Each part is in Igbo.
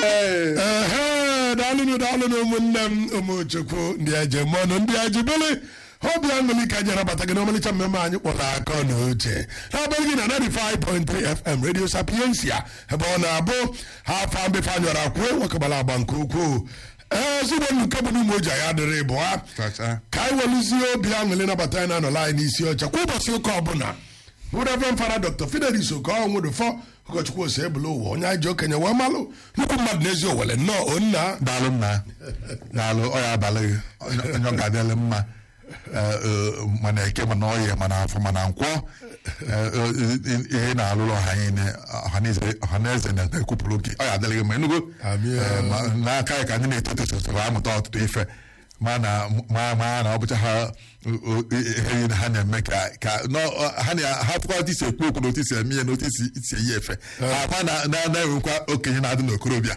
ehe daalụnụ daalụnụ ụmụnne m ụmụchukwu ndị ejemọnụ ndị ejibele obi aṅụli ka jere bata gị n'ọmalịcha mmemme anyị kpọrọ akọ na uche n'abalị gị na 95.3 fm radio sapiensia ebe ọ na-abụ ha afa mbefe anyọrọ akwuo nwekọbara agba nke ukwuu ee ezigbo nke bụ n'ime oji anyị adịrị bụ ha Chacha. ka anyị welụzie obi aṅụli nabata anyị na-anọla anyị n'isi ọcha kwa ụbọchị ụka ọbụla bụ reverend fada dr fidelis okonwụdụfọ ụkọchukwu ose ebule ụwa onye anyị ji okenye wee malụ nnukwu mmadụ n'ezi owele nnọọ onna daalụ nna daalụ ọ ya abalị gị onye onye ọ ga-adịrị mma eh, eh, mana eke mana ọhịa mana afọ mana nkwọ eh, eh, ihe na-alụrụ ọha niile ọhaneze- ọhaneze na-ekwupụrụ gị ọ ya adịrị gị ma enugo Amị. Eh, ma- n'aka ya ka ndị na-eto eto soro amụta ọtụtụ ife ma na ma ma na ọ bụcha ha o- o- ihe niile ha na-eme ka ka nọ- ha na- ha fụkwa otu isi ekwu okwu na otu isi eme ihe na otu isi isi eyi efe ama na na- na-enwekwa okenye na-adị n'okorobịa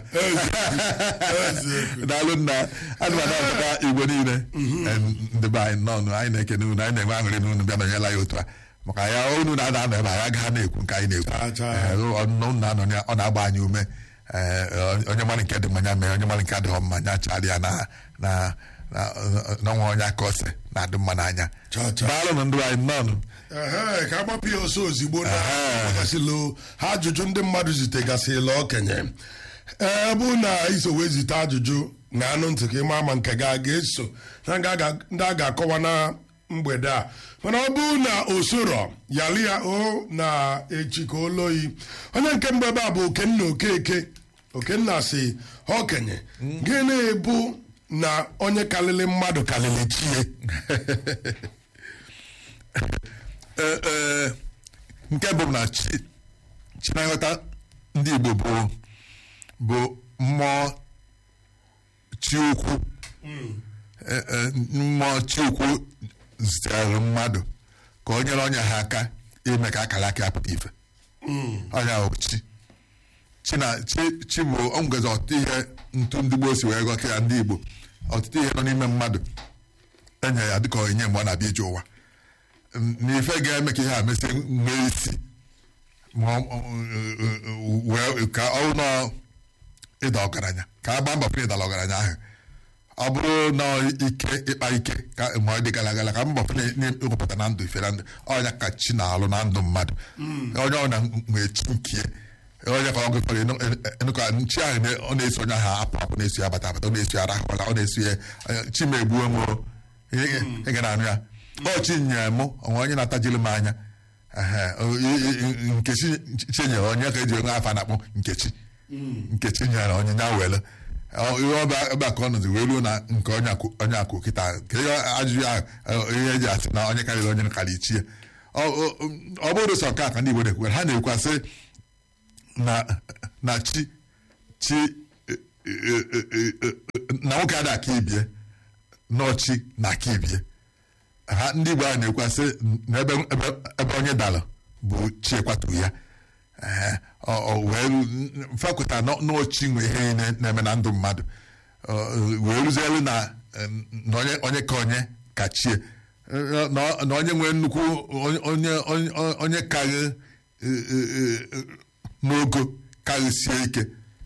daalụ nna ana m anabata igwe niile em, ndị be anyị nọọnụ anyị na-ekene unu anyị na-enwe aṅụrị na unu bịa nọnyela ya otu a maka ya unu na-ada anọ ebe anyị agaghị na-ekwu nke anyị Chaa, na-ekwu chaa. Eh, ọnụ na-anọ ya ọ na-agba anyị ume Eh, onye mara nke dị mmanya mee onye mara nke adịghị mma nya chara ya na na na- n'ọnwa onye aka ose na-adị mma n'anya Chaa, chaa. daalụ na ndị anyị nọọnụ ehe ka agbapụ ya ọsọ ozigbo na Ehe. gasịlụ ha ajụjụ ndị mmadụ zitegasịla okenye ee bụ na iso wee zite ajụjụ na anụ ntị ka ịma ma nke gị a ga-eso na nga ga- ndị a ga-akọwa na mgbede a mana ọ bụrụ na osoro yali ya o na echi ka oloyi onye nke mbụ ebe a bụ okenna okeke okenna si okenye gịnị bụ na onye kalịlị mmadụ kalịlị chie Ee, ee, nke bụ na chi chi na nghọta ndị Igbo bụ bụ mmụọ chi ukwu Ee, ee, mmụọ chi ukwu zitere mmadụ ka o nyere onye ha aka ime ka akara aka ya pụta ife onye ahụ chi chi na chi chi bụ ọ nwegazị ọtụtụ ihe ntu ndị gboo si wee ghọta ya ndị Igbo ọtụtụ ihe nọ n'ime mmadụ enye ya dịka onyinye mgbe ọ na-abịa ije ụwa n'ife ga-eme ka ihe a mesị nwee isi ma ọ- ọ- wee ka ọ nọ ịda ọgaranya ka a gbaa mbọ fụ ịdala ọgaranya ahụ ọ bụrụ na ike ịkpa ike ka ma ọ dị gara gara ka mbọ fụ ịrụpụta na ndụ ife na ndụ ọnya ka chi na-alụ na ndụ mmadụ onye ọ na nwee chi nkie onye ka ọ gụfere enụka chi ahụ na- ọ na-esi onye ahụ apụ apụ na-esi ya bata bata ọ na-esi ya arahụla ọ na-esi ya chi ma egbuo nwụrụ ị ga na-anụ ya ọ chi nyere mụ onwe onye na-atajiri m anya Ehe, o- i- i- nkechi chi nyere onye ka eji enwe afa na-akpọ nkechi nkechi nyere onye nya were Ọ- ihe ọba ebe a ka ọ nọzi wee ruo na nke onye akụ- onye akụ kịta ka ihe ajụjụ ahụ eh, ihe eji asị na onye karịrị onye karịrị ichie ọ ọ- ọ bụrụ sọ nke a ka ndị Igbo na-ekwu ha na-ekwasị na na chi chi eh, eh, eh, eh, eh, na nwoke ada aka ibie n'ọchị na aka ibie ha ndị Igbo ahụ na-ekwasị na ebe ebe- ebe onye dara bụ chi ekwatu ya Ee, ọ ọ wee ru- mfakụta nọ- n'ochi nwe ihe niile na-eme na ndụ mmadụ Ọ, wee ruzielu na eh, na onye onye ka onye ka chie Eh, na na onye nwee nnukwu onye onye onye onye karị eh, eh, eh, n'ogo karịsie ike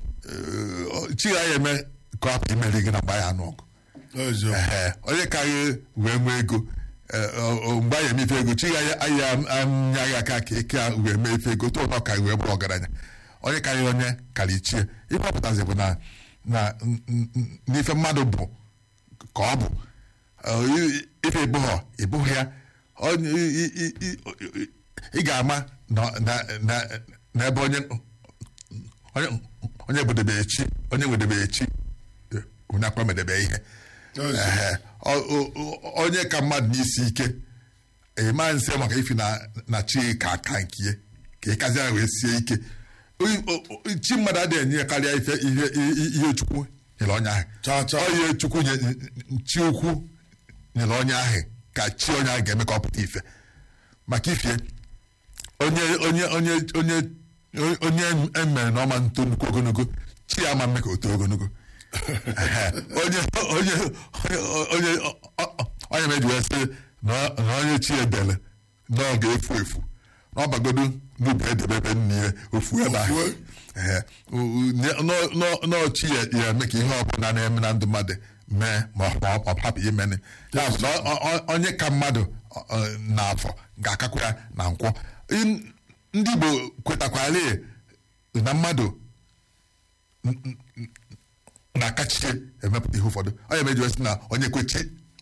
Eh, chi ya ya eme ka ọ hapụ imeri gị na mgbe ya anụ ọgụ eziokwu Ehe, onye karịrị wee nwee ego eh, ọ- ọ- mgbe anyị eme ife ego chi ya anya anya ya aka ka eke a wee mee ife ego tụọ na ọ karị wee bụrụ ọgaranya onye karịrị onye karị chie ife ọpụtazi bụ na na n- n- n- n'ife mmadụ bụ ka ọ bụ Ọ, i- ife ịbụghọ ịbụghị ya Onye- i- i- i- i- i- ị ga-ama na- na- na- na ebe onye onye onye budebe echi onye wedebe echi eh, onye akwa medebe ihe Ehe. Ọ- ọ- ọ- onye ka mmadụ n'isi ike ịma nse maka ifi na na chi ka aka nkie ka ịkazi ya wee sie ike Oyi- o- o- chi mmadụ adịghị enye ya karịa ife ihe ihe- ihe chukwu nyere onye ahụ Cha, cha. Ọ ihe chukwu nye chi ukwu nyere onye ahụ ka chi onye ahụ ga-eme ka ọ pụta ife maka ifie onye onye onye onye onye emere na ọma nto nnukwu ogologo chi ya ama mme ka o too ogologo Ehe. onye onye onye onye onye meji wee sị na na onye chi edele na ọ ga-efu efu na ọ bagodu n'ubi edebebe nne ya ofu ebe ahụ Ofuo. Ehe. U- u- nye- nọ- nọ- n'ọchị ya ya eme ka ihe ọbụla na-eme na ndụ mmadụ mee ma ọ ma ọ hapụ imeni ya bụ na ọ- ọ- onye ka mmadụ ọ- ọ, n'afọ ga-akakwa ya na nkwọ In- ndị Igbo kwetakwara na mmadụ na-akachie emepụta ihe ụfọdụ onye meji wesị na onye kwechi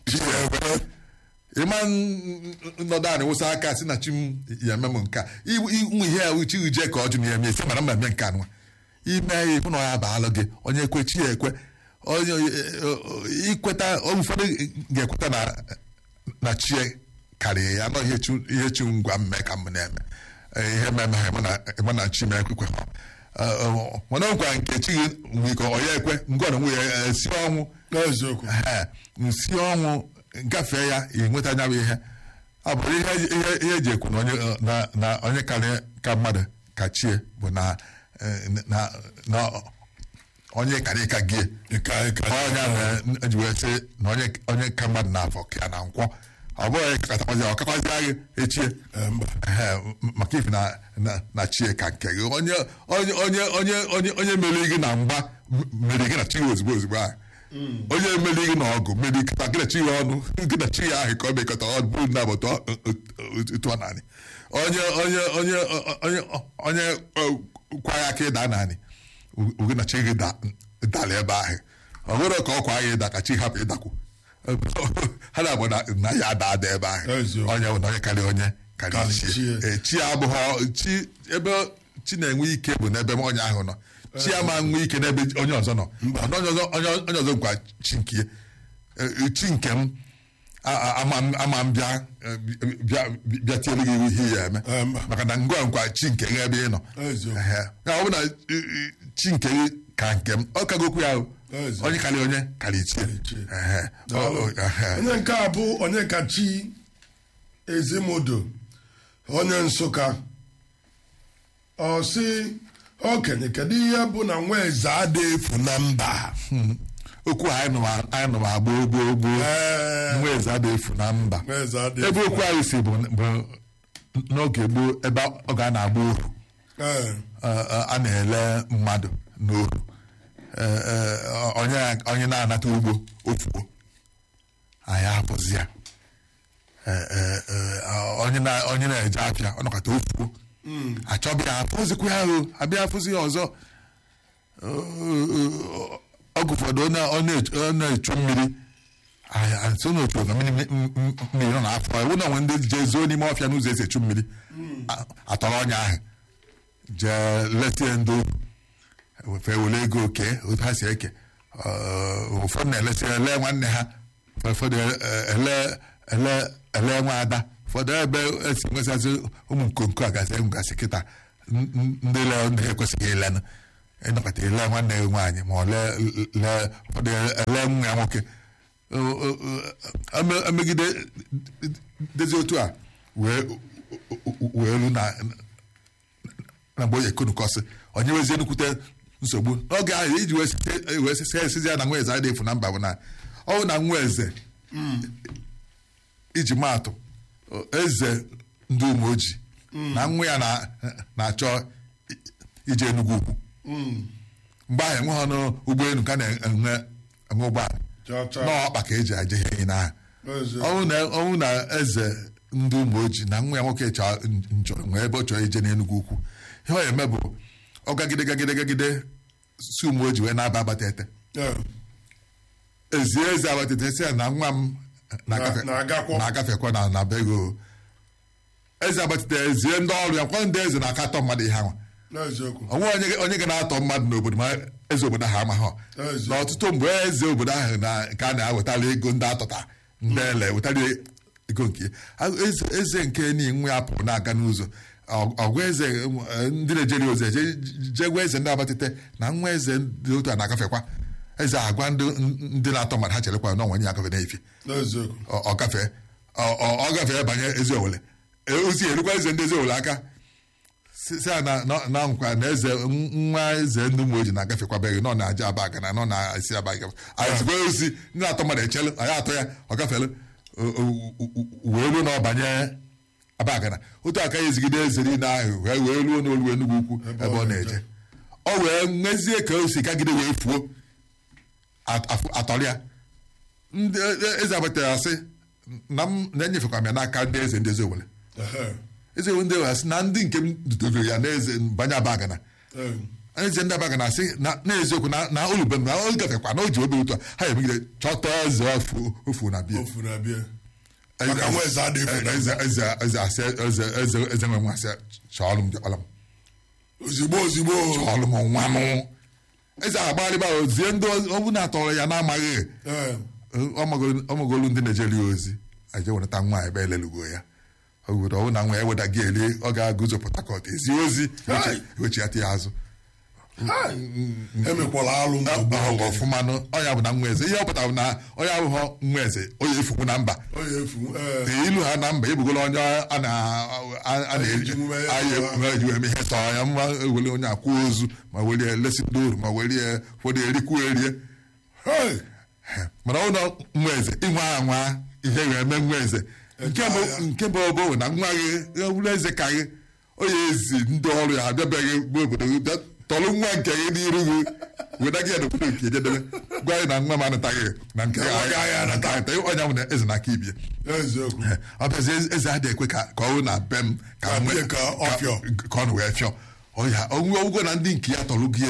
ịma nnọdụ anyị wụsa aka si na chi m ya eme m nke a ụmụ ihe ya uchi uje ka ọ jụ na ya eme esi mara mma eme nke anwa ime ya ịhụ na ọ ya baalụ gị onye kwechi ya ekwe onye ikweta ụfọdụ ga-ekweta na na chi ya karịa ya anọ ihe chi- ihe chi ngwa mme ka m na-eme Eh, ihe mmemme ha ịma na- ịma na chi m ekwekwe ha Eh, mana ọ nkwa nke chi gị nwere ike ọ ya ekwe ngwa na nwunye ya esi ọnwụ n'eziokwu Ehe, nsi ọnwụ gafee ya ịnweta anya bụ ihe ọ bụrụ ihe ihe ihe eji ekwu na onye na na onye karịa ka mmadụ ka chie bụ na eh, na na onye karịa ka gị ịka ịka onye na eji wee sị na onye onye ka mmadụ na-afọ ka ya na nkwọ ọ bụghị onye katakwazi ọ kakwazi agị echie Eh, mba Ehe, m- maka ifi na na na chie ka nke gị onye onye onye onye onye onye meriri gị na mgba m- meriri gị na chi gị ozugbo ozugbo ahụ onye meriri gị na ọgụ meriri kịta gị na chi gị ọnụ gị na chi gị ahụ ka ọ mekọta ọ bụrụ na agbata tụọ naanị onye onye onye onye onye ọ, kwa ya aka ịda naanị gị na chi gị da- dara ebe ahụ ọ bụrụ ka ọ kwa ya ịda ka chi hapụ ịdakwu ha na-agba na na ya ada ada ebe ahụ Eziokwu. onye bụ na onye karịa onye karịa Karịa chi chi. Ee, chi abụghị chi ebe chi na-enwe ike bụ n'ebe onye ahụ nọ chi ama nwe ike n'ebe onye ọzọ nọ Mana onye ọzọ onye onye ọzọ nkwa chi nke ya. Ee, chi nke m a- a- ama m ama m bịa eh, bịa bịa tiere gị iwu ihe ya eme Eh, mba. maka na ngwa nkwa chi nke gị ebe ị nọ Eziokwu. Ehe. Ya ọ bụ na eh, eh, chi nke gị ka nke m ọ kagokwu ya o. Eziokwu. onye karịa onye karịa ichie ichie. Ehe. Ọ- ọ- ehe. onye nke a bụ onye kachi ezimodo onye nsụka ọ sị okenye kedu ihe bụ na nwa eze ada efu na mba okwu a anyị nụwa anyị nụwa gboo gboo gboo Ee, nwa eze ada efu na mba nwa eze ada ebe efu okwu anyị si bụ bụ n'oge gboo ebe ọ ga na-agba ohu Ee, eh, eh, a na-ele mmadụ n'ohu Eh, eh, onye onye na-anata ugbo ofuo anyị apụzi ya Eh, eh, eh, onye na- onye na-eje afịa ọ nọkọta ofuo achọbịa ya afụzikwa ya o abịa afụzi ya ọzọ ọgụ ụfọdụ ọ na- ọ na-echu- ọ na-echu mmiri nso n'otu oge mmiri m- m- mmiri nọ n'afọ ewu na onwe ndị jee zuo n'ime ọfịa n'ụzọ esi echu mmiri A- atọrọ ọnya ahụ jee letie ndị ohu fe were ego oke otu ha si eke Ọ, ụfọdụ na-elesi ele nwanne ha ụfọdụ eh, ele ele ele nwa ada ụfọdụ ebe esi nwesasị ụmụ nkonko a gasị gasị kịta n- n- ndị le ndị ha ekwesịghị ilenụ ịnọkọta ele nwanne gị nwaanyị ma ọ lee lee ụfọdụ ele nwa ya nwoke O- o- o- eme- emegide dezi otu a wee wee elu na na mgbe onye ekonukọsị onye wezie nnukwute nsogbu n'oge ahụ iji wee site- wee sisi esizi ya na nwa eze adịghị efu na mba bụ na ọ bụ na nwa eze iji maatụ eze ndị ume ojii na nwa ya na- na-achọ i- ije Enugu ukwu mgbe ahụ enweghị ọnụ ụgbọelu ka na-enwe enwe ụgbọala Cha cha. n'ọkpa ka eji aje ihe n'ahụ Eziokwu. ọnwụ na ọnwụ na eze ndị ụmụ ojii na nwa ya nwoke chọọ njọ nwee ebe ọ chọrọ ije n'Enugu ukwu ihe ọ eme bụ ọ gagide gagide gagide si ụmụ ojii wee na-aba abatete Ee, ezie eze abatete si ya na nwa m na-agafe- Na- na-agakwa. na-agafekwa na na bego eze abatete ezie ndị ọrụ ya kwa ndị eze na-akatọ mmadụ ihe anwa n'eziokwu onwe onye onye ga na-atọ mmadụ n'obodo ma eze obodo ahụ amaghọ Eze. na ọtụtụ mgbe eze obodo ahụ na ka a na-ewetara ego ndị atọta ndị ele wetara ego nke ya. A- eze eze nke ni nwa ya pụrụ na-aga n'ụzọ Ọ- ọgwa eze eh, ndị na-ejeri ozi eje jee gwa eze ndị abatite na nwa eze dị otu a na-agafekwa eze agwa ndị ndị na-atọ mmadụ ha cherekwa na onwe ya agafe n'efi n'eziokwu ọ ọ gafee ọ- ọ ọ gafee banye ezi owele E, ozi erukwa eze ndị ezi owele aka si si a na na- na nkwa na eze nwa eze ndị ụmụ ojii na-agafekwabeghị nọ na-aja aba aga na nọ na-esi aba aga anyị zigwa ozi ndị na-atọ mmadụ echelu anyị atọ ya ọ gafelu o- o- o- wee ruo na ọ banye abagana otu aka ya ezigide eze niile ahụ wee wee ruo n'olu Enugu ukwu ebe ọ na-eje ọ wee nwezie ka o si kagide wee fuo at- afụ- atọrịa ndị e- eze abatara ya sị na m na-enyefekwa m ya n'aka ndị eze ndị eze owere Ehe. eze ndị owere sị na ndị nke m dudobere ya n'eze banye abagana Eh. eze ndị abaga na-asị na n'eziokwu na na olube na o gafekwa na o ji obi ụtọ ha emegide chọta eze ofu ofu na bia ofu na-abịa maka nwa eze adịghị efu na eze eze eze asị eze eze eze nwe nwa asị chọọlụ m ọla m ozigbo ozigbo chọọlụ m nwa m eze agbarịba ozie ndị ọbụ na-atọrọ ya na-amaghị Eh. ọmagolu ndị na-ejeri ozi aje wenata nwa ebe elelugo ya obodo ọbụ na nwa ya weda gị eli ọ ga-agụzo Port Harcourt ezi ozi Hai. ewechiata ya azụ Hai. emekwala alụ mgbe Ọ- gboo ọ- ọfụmanụ ọnya bụ na nwa eze ihe ọ pụtara bụ na onye abụghọ nwa eze onye efukwu na mba ọ ya efu eh. Ee, ilu ha na mba ebugola onye a na a- a na-eji eji mume ya anyị tọọ ha. eji eme ihe tọọ ya mma ewere onye akwụ ozu ma welie lesi ndị oru ma welie ụfọdụ erikwuo erie Hey. mana ụlọ nwa eze ịnwa anwa ihe ga-eme nwa eze nke bụ ya. nke bụ obo na nwa gị ụlọ eze ka gị onye ezi ndị ọrụ ya abịabeghị bụ obodo gị bịa tọrọ nwa nke gị n'iru gị weta gị ya n'obodo nke jedebe gwa anyị na nwa m anataghị na nke nwa gị anyị anata. onye ahụ na eze na-aka ibie eziokwu ọ bụzi eze adịghị ekwe ka ka ọ bụrụ na be m ka Ka m bie nwee- ka ọ fịọ. ka ọ nụ wee fịọ ọya onwe ọgwụgwọ na ndị nke ya tọrọ gị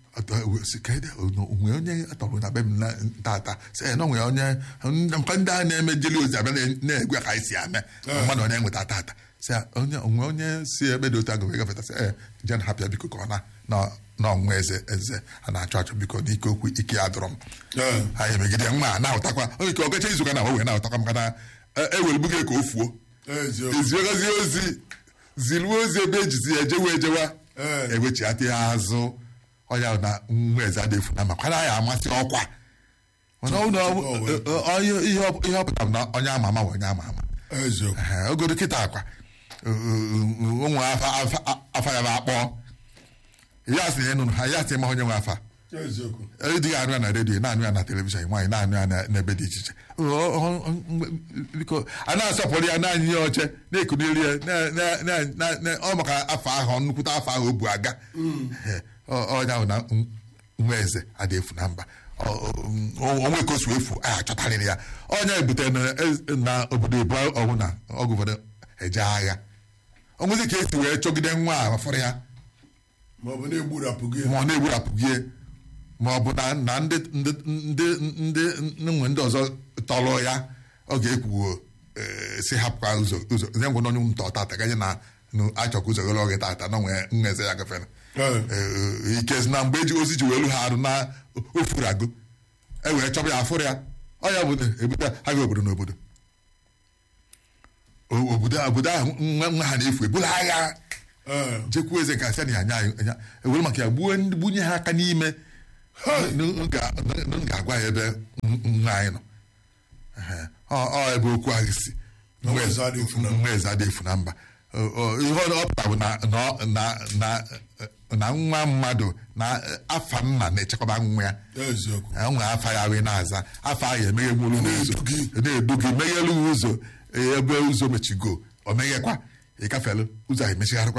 onwe onye atọrọ na be m na- tata sị na onwe onye mkpa ndị a na-eme jeli ozi abịa na- na-egwe ka anyị si ame mmadụ onye nweta tata sị ya, onye onwe onye si ebe dị otu agụ wee gafeta sị ee jen hapịa biko ka ọ na na- na ọnwa eze eze a na-achọ achọ biko n'ike okwu ike ya dụrọ m Eh. anyị emegide nwa a na-ahụtakwa onye ike ọgacha izuụka na wee na-ahụtakwa maka na ewelugbu gị ka o fuo eziokwu eziegozie ozi ziruo ozi ebe ejizi ya ejewa ejewa Eh. ewechiata ya azụ ọnya na nwa eze adịfu na makwana ya amasị ọkwa mana ọ bụ- Tupu ọ wee- ọ- ọ- ihe ihe ọ ihe ọ pụtara bụ na onye ama ama bụ onye ama ama eziokwu Ehe, ogodo kịta akwa ụmụ afa afa- afa ya bụ akpọ ya sị na ịnụnụ ha ya sị ma onye nwe afa eziokwu dị ya anụ ya na redio na-anụ ya na telivishọn nwaanyị na-anụ ya na- n'ebe dị iche iche Ọ- ọ- ọ- mgbe- biko a na-asọpụrụ ya naanị ihe oche na-ekuniri ya na- na- na- na- na- ọ maka afọ ahụ nnukwute afọ ahụ o bu aga Ee, ọ- ọnya bụ na n- nwa eze adị efu na mba Ọ- ọ- onwe ka o si efu a chọtarịrị ya ọnya ebutere na ez- na obodo ebu ọgwụ na ọgụ ụfọdụ eje agha onwezi ka esi wee chọgide nwa a fọrọ ya ma ọ bụ na-egburapụ gị ma ọ na-egburapụghị ma ọ bụ na na ndị ndị ndị ndị nwe ndị ọzọ tọrọ ya ọ ga-ekwuo eh, si hapụkwa ụzọ ụzọ nye ngwa n'onye ntọ tata ganye na na achọkwa ụzọ ghere oge tata na nwee nweze ya gafere Eh. Eh, ike si na mgbe eji ozi ji welu ha arụ na ofuru agụ e wee chọba ya afụrụ ya ọ ya bụ na ebute ha ga obodo n'obodo O- obodo obodo ahụ nwa nwa ha na-efu ebula agha Eh. jekwuo eze ka sịa na ya anya anya ewere maka ya gbuo ndị- gbunye ha aka n'ime n- n- ga- n- n- ga-agwa ya ebe n- nwa anyị nọ Ehe. ọ ọ ebe okwu ahụ si Nwa eze adịghị efu na mba. nwa eze adịghị efu na mba Ọ- ọ- ihe ọ pụtara bụ na na ọ- na na na nwa mmadụ na afa nna na-echekwaba nwa ya eziokwu nwe afa ya wee na-aza afa ahụ emeghe nwere ụzọ Na-edu gị. na-edu gị meghelu gị ụzọ ebe ụzọ mechigo o meghekwa ịgafelu ụzọ ahụ emechigharịkwa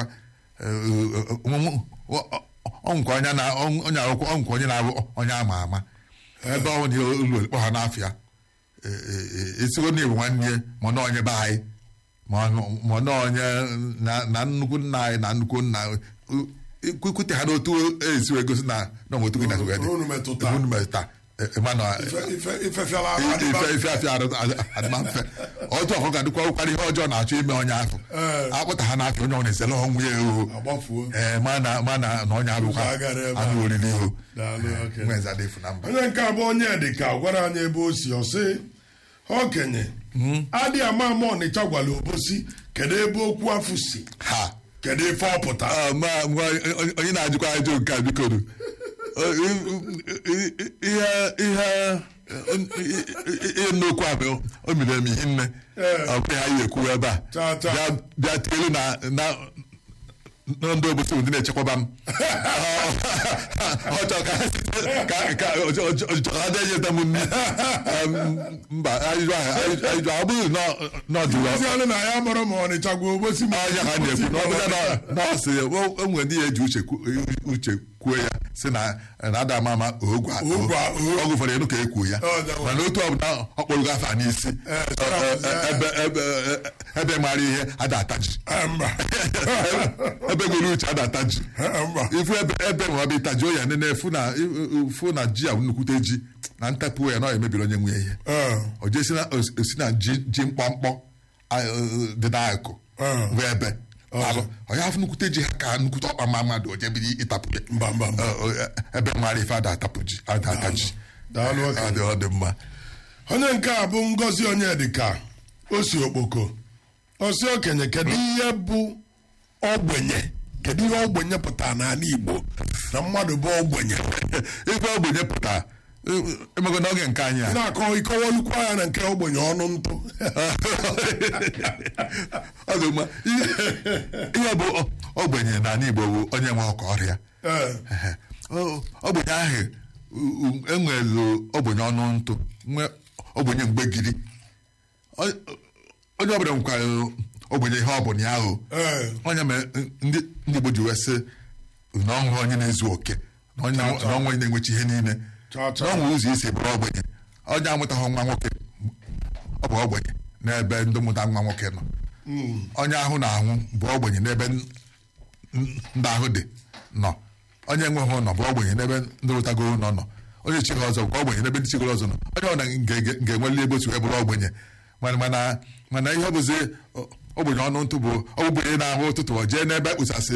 ọnkwa onye na onye akwụkwọ ọnkwa onye na-abụ onye ama ama ebe ọ dị ụlọ kpọ ha n'afịa esigo na ebu nwanne ya ma na onye be anyị ma ọ- ma na onye na na nnukwu nna anyị na nnukwu nna kwute ha n'otu esi wee gosi na na otu gị na wee dị Unu metụta. unu metụta Emmanuel Ife- ife- ifefiala ife adịba- ife afịa adịma mfe otu ọkụ ga-adịkwa ụkwara ihe ọjọọ na-achọ ime onye ahụ Ee. akpụta ha n'afịa onye ọ na-ezere ọnwụ ya o agbafuo ee ma na ma na na onye arụkwa Ụzọ agara ebe anụ ahụ. oriri o Daalụ, okay. nwa eze adịfu na mba onye nke abụọ onye dịka gwara anyị ebe o si ọsị okenye adị ama ama ọnịcha gwara obosi kedu ebe okwu afụ si ha kedu ife ọ pụtara Ah, ma ma onye- onye na-ajụkwa ajụ nke a biko nu. O- i- i- i- ihe ihe ihe nnokwu a bụ o mere eme ihe nne Ee. ọ bụghị anyị ekwu ebe a Taa, taa. Bịa- bịa tielu na na nọ ndị obosi bụ ndị na-echekwaba m ọ chọrọ ka ha site ka ka ọ chọrọ ka ha na-enyeta m nri Em, mba ajụjụ ahụ ajụjụ ajụjụ ọ bụghị nọ nọ jụrụ ozi ọnụ na ya mụrụ ma ọnịcha gwa obosi ma ọnya ka a na-ekwu na ọ bụrụ na nọọsụ o nwere ndị ya eji uche kwu- uche kwuo ya si na na ada ama ama ogwe Ogwe a- o- ọgwụ ụfọdụ enu ka e kwuo ya Ọ dị mma. mana otu ọbụla ọ kpọrọ afa n'isi Eh, sọrọ eh, ọzọ, eh, ebe ebe ebe mara ihe ada ataji Eh, mba ebe nwere uche ada ataji Eh, mba ifu ebe ebe ma ọ bụ ịtajuo ya nene fu na fu na ji a nnukwute ji na ntapụ ya na ọ emebiri onye nwe ya ihe Eh, o jesi na o si na ji ji mkpọmkpọ a- eh, dị n'akụ Ah. bụ ebe alụ onye afọ nnukwute ji ha ka nnukwute ọkpa ma mmadụ o jebiri ịtapụ ya Mba, mba, mba. Eh, eh, ebe mara ife ada atapụ ji ada ata ji Daalụ, Ọ okenye. dị ọ dị mma onye nke a bụ ngozi onyedika o si okpoko osi okenye kedu ihe bụ ogbenye kedu ihe ogbenye pụtara n'ala igbo na mmadụ bụ ogbenye ife ogbenye pụtara eh, emego n'oge nke anyị a na-akọ ịkọwalukwa ya na nke ogbenye ọnụ ntụ ọ dị mma ihe ihe bụ ọ- ogbenye n'ala Igbo bụ onye nwe ọkọ ọrịa Ee, Ehe. Ọ- ogbenye ahụ u- u- enwelu ogbenye ọnụ ntụ nwee ogbenye mgbegiri Ọ- onye ọbụla nwekwara ogbenye ihe ọbụla ya ahụ ee, onye mere ndị ndị Igbo ji wee sị na ọhụrụ onye na-ezu oke na onye na- na ọnwa onye na-enwechi ihe niile Cha, cha. na ọnwa ụzọ isi bụrụ ogbenye onye amụtaghị nwa nwoke ọ bụ ogbenye n'ebe ndị mụta nwa nwoke nọ onye ahụ na-anwụ bụ ogbenye n'ebe n- n- ndị ahụ dị nọ onye enweghị ụlọ bụ ogbenye n'ebe ndị rụtago ụlọ nọ onye chighị ọzọ bụ ogbenye n'ebe ndị chigoro ọzọ nọ onye ọbụla nga- nga- ga-enweli ebe otu wee bụrụ ogbenye mana mana mana ihe ọ bụzi ọ- ogbenye ọnụ ntụ bụ ogbenye na-ahụ ụtụtụ ọ jee n'ebe ekpụsasị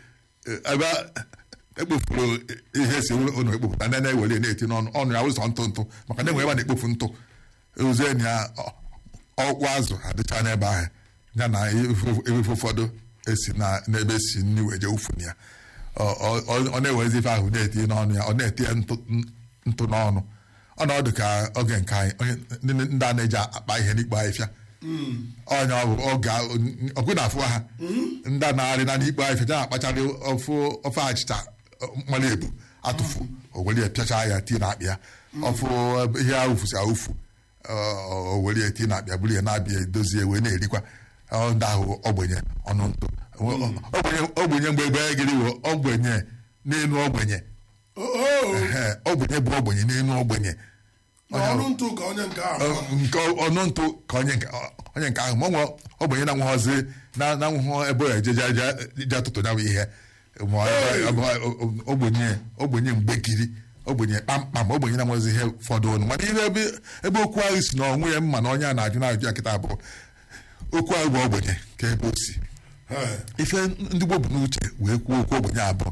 ebe ekpofuru ihe si ụlọ ekpopụta na na-ewere na-eti n'ọnụ ọnụ ya ụzọ ntụ ntụ maka na enwe ebe a na-ekpofu ntụ ozie ya ọ- ọkpụ azụ adịcha n'ebe ahụ ya na efe ụfọdụ esi na n'ebe esi nri wee jee ufu ya Ọ- ọ- ọ ọ na-ewezi ife ahụ na-eti n'ọnụ ya ọ na-eti ya ntụ ntụ n'ọnụ ọnọdụ ka oge nke anyị onye ndị ndị a na-eji akpa ihe n'ikpo ahịfịa onye ọ bụ oge ọgụ na-afụ ha ndị a na-arị na n'ikpo ahịfịa ja akpacharị ofu ofe achịcha mmanụ ebu atụfu o were ya pịacha ya tii na akpị ya ọfụ ihe awụfusi awụfu o were ya tii na akpị ya buru ya na-abịa edozie wee na-erikwa Ọ ndị ahụ ogbenye ọnụ ntụ ogbenye ogbenye mgbe egbe gịrị wụ ogbenye n'elu ogbenye o o, Ehe, ogbenye bụ ogbenye n'elu ogbenye na ọnụ ntụ ka onye nke ahụ Ọ, nke ọnụ ntụ ka onye nke onye nke ahụ ma ọ nwe ogbenye na-anwụghọzi na na-anwụghọ ebe ya eje je atụtụ ya bụ ihe ma ọ- ọ- ọ- ọ- ogbenye ogbenye mgbekiri ogbenye kpamkpam ogbenye na-anwụghọzi ihe ụfọdụ ọnụ mana ihe ebe ebe okwu ahụ si na onwe ya mma na onye a na-ajụ na-ajụ ya kịta bụ okwu ahụ bụ ogbenye ka ebe o si Ee, ife ndị gboo bụ n'uche wee kwuo okwu ogbenye abụọ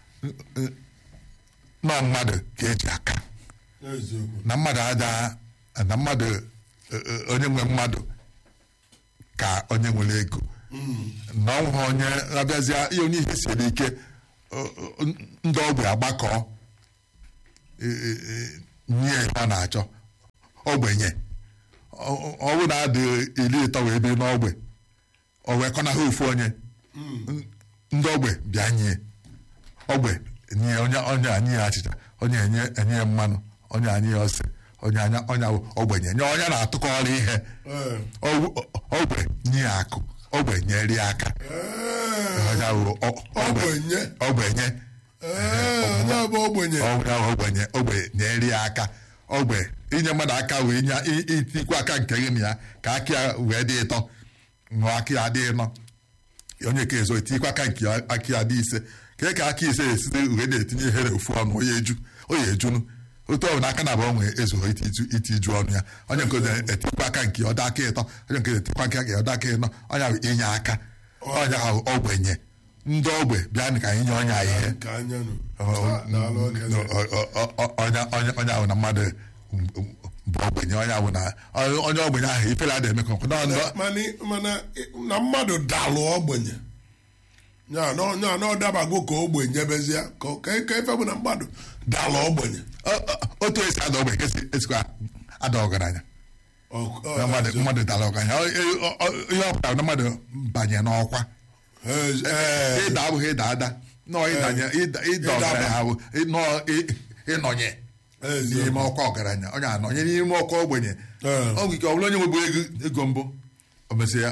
nọ mmadụ ka eji aka eziokwu na mmadụ ada na mmadụ eh, eh, onye nwe mmadụ ka onye nwere ego na ọ nwụrụ onye abịazịa ihe onye ihe siri ike eh, eh, ndị ogbe agbakọ eh, eh, eh, nye ihe ọ na-achọ ogbenye ọ ọ bụrụ na adị iri ịtọ wee biri n'ogbe o wee kọnaha ofu onye ndị ogbe bịa nye ogbe nye onye onye anyị ya achịcha onye enye enye ya mmanụ onye anyị ya ose onye anya onye awụ ogbenye nye onye na-atụkọrọ ihe Ee, Ogw- ogbe nye ya akụ ogbe nyere ya aka ee, onye awụ o- ogbe ogbenye ogbenye ee, onye bụ ogbenye onye ahụ ogbenye ogbe nyere ya aka ogbe inye mmadụ aka wee nye i- itikwa aka nke gị na ya ka aka ya wee dị ịtọ ṅụọ aka ya dị ịnọ onye ka ezo etikwa aka nke ya- aka ya dị ise ka ka aka ise esite wee na-etinye ihe n'ofu ọnụ onye eju onye ejunu otu ọ bụ na aka na abụọ nwere ezughị iti iju- iti iju ọnụ ya onye nke ọzọ etikwa aka nke ya ọda aka ịtọ onye nke ọzọ etikwa aka nke ya ọda aka ịnọ onye ahụ inye aka onye ahụ ogbenye ndị ogbe bịa ka anyị nye onye a ihe ka anya nụ daalụ okenye onye onye onye ahụ na mmadụ bụ ogbenye onye ahụ na onye ogbenye ahụ ifere adịghị eme ka ọkụ nọ ndọ mana mana na mmadụ dalụ ogbenye ya na ya na ọ dabago ka ogbenye bezie ka ka ka ife bụ na mmadụ dalụ ogbenye Ọ- ọ- otu esi ada ogbenye ka esi- esikwa ada ọgaranya Ọ- ọ- Na mmadụ mmadụ dara ọgaranya Ọ- ọ- ọ- ihe ọ pụtara na mmadụ banye n'ọkwa Eh, eh, ịda abụghị ịda ada nọọ ịdanye ịda ịda ọgaranya ha bụ nọọ ị- ịnọnye Eziokwu. n'ime ọkwa ọgaranya onye anọnye n'ime ọkwa ogbenye Eh. ọ bụ ike ọ bụrụ onye nwebụ ego ego mbụ o mesịa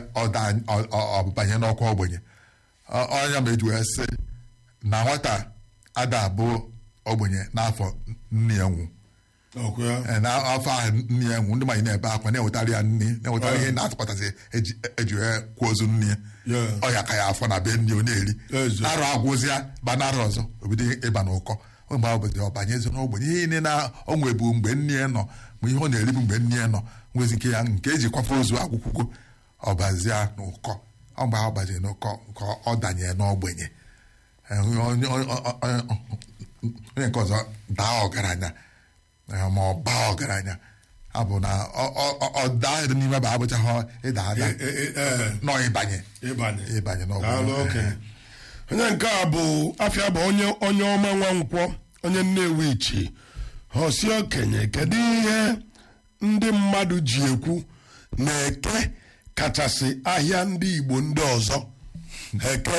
ọbanye n'ọkwa ogbenye Ọ- ọnya ma eji wee sị na nwata ada abụ ogbenye n'afọ nne ya nwụ ọkwa ya. Ee, n'afọ ahụ nne ya nwụ ndị mmadụ na-ebe akwa na-ewetara ya nne na-ewetara ihe na-atụkọtasị eji eji wee kwuo ozu nne ya Yeah. ọya ka ya afọ na be nne ọ na-eri Ezi. arụ agwụzịa ba narị ọzọ obido ịba n'ụkọ mgbe ọ bụzi ọbanyezi n'ogbenye ihe niile na ọ nwebu mgbe nne ya nọ ma ihe ọ na-eribu mgbe nne ya nọ nwezi nke ya nke eji kwafe ozu akwụkwụgo ọbazia n'ụkọ ọ mgbe ọ gbaziri n'ụkọ ka ọ danye n'ogbenye Ee, onye onye- onye- onye- onye nke ọzọ daa ọgaranya eh, ma ọ baa ọgaranya abụ na ọ- ọ- ọ- ọ daa n'ime ba abụchaghị ịda ada Eh, eh, eh, nọ ịbanye ịbanye ịbanye n'ọgwụ Daalụ, okenye. onye nke a bụ afịa bụ onye onye ọma nwa nkwọ onye nnewi ichi hosi okenye kedu ihe ndị mmadụ ji ekwu na eke kachasị ahịa ndị igbo ndị ọzọ eke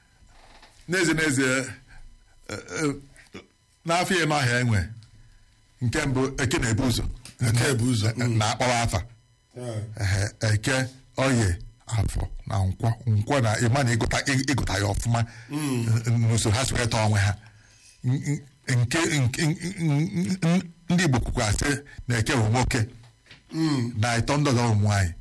n'ezie n'ezie eh, eh, n'afọ ịnọ ahịa enwe nke mbụ eke na-ebu ụzọ Eke ebu ụzọ, Eh, na-akpọwa afa Ehe, eke oye afọ na nkwọ nkwọ na ịma na ịgụta ịgụta ya ọfụma n'usoro ha si weta onwe ha N- n- nke nke- n- n- n- ndị Igbo kwukwa sị na eke bụ nwoke na ịtọ ndị ọzọ bụ nwaanyị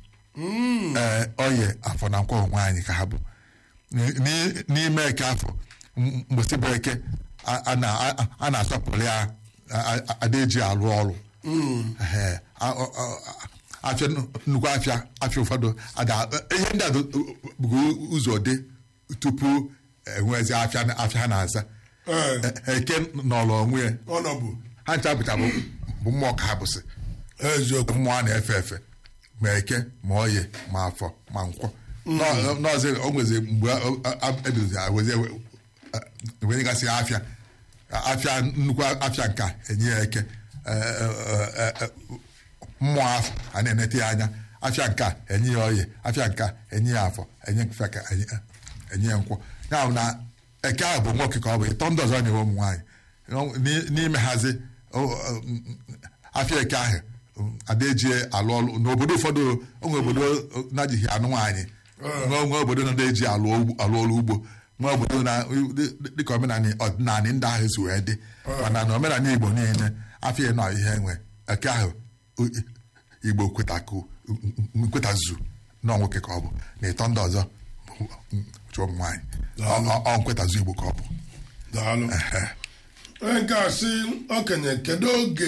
ee oye afọ na nkwọ bụ nwaanyị ka ha bụ N- n- n'ime eke afọ m- mgbụsị bụ eke a- a na- a- a na-asọpụrụ ya a- a- ada eji alụ ọrụ Ehe, a- ọ- ọ- afịa nnukwu afịa afịa ụfọdụ ada ihe ndị a bụ ụzọ dị tupu enwezi afịa afịa ha na-aza Ee. E- eke nọrọ onwe ya ọnọbụ ha ncha bụcha bụ bụ mmụọ ka ha bụsị eziokwu mmụọ a na-efe efe ma eke ma oye ma afọ ma nkwọ Nọ- nọọsụ o nwezi mgbe ebidozi wezi wenyegasị afịa afịa nnukwu afịa nka enye ya eke Eh, eh, eh, eh, mmụọ afọ a na-enete ya anya afịa nka enye ya oye afịa nka enye ya afọ enye mfe ka enye enye ya nkwọ ya bụ na eke ahụ bụ nwoke ka ọ bụ ịtọ ndị ọzọ nyewe ụmụ nwaanyị N'i- n'ime hazi o- o- afịa eke ahụ ada eji alụ ọrụ n'obodo ụfọdụ onwe obodo na-ajighị anụ nwaanyị nwe nwe obodo na eji alụ ugbo- alụ ọrụ ugbo nwe obodo na dị- dị- dịka omenala ọdịnala ndị ahụ si wee dị mana na omenala igbo niile afịa ịnọ ihe nwe eke ahụ o- igbo kwetaku nkwetazu na nwoke ka ọ bụ na ịtọ ndị ọzọ bụ chụọ ụmụ nwaanyị Ọ- ọ- ọ nkwetazu igbo ka ọ bụ daalụ onye nke a sị okenye kedu oge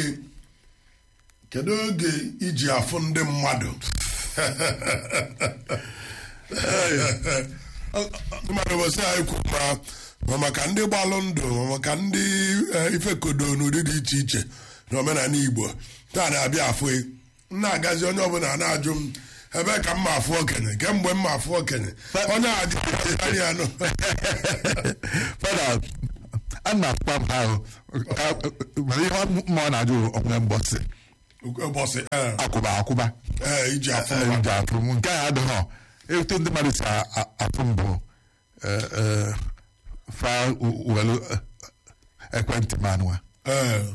kedu oge iji afụ ndị mmadụ mmadụ bụsị anyị kwu ma ma maka ndị gbalụ ndụ ma maka ndị eh, ifekodo n'ụdị dị iche iche na omenala igbo taa na-abịa afụ ị. m na-agazi onye ọbụla na-ajụ m ebe ka m ma afụ okenye kemgbe m ma afụ okenye onye a jụ ya nụ fada a na-akpa m ahụ mana ihe mmụọ na-ajụ onwe mgbọsị ụbọchị eh, akwụba akwụba eh, iji afụ Eh, mmadụ. ndị afụ m nke a adịghị etu ndị mmadụ si a- a- afụ m bụ eh, eh, fa welu ekwentị m anụwa Eh,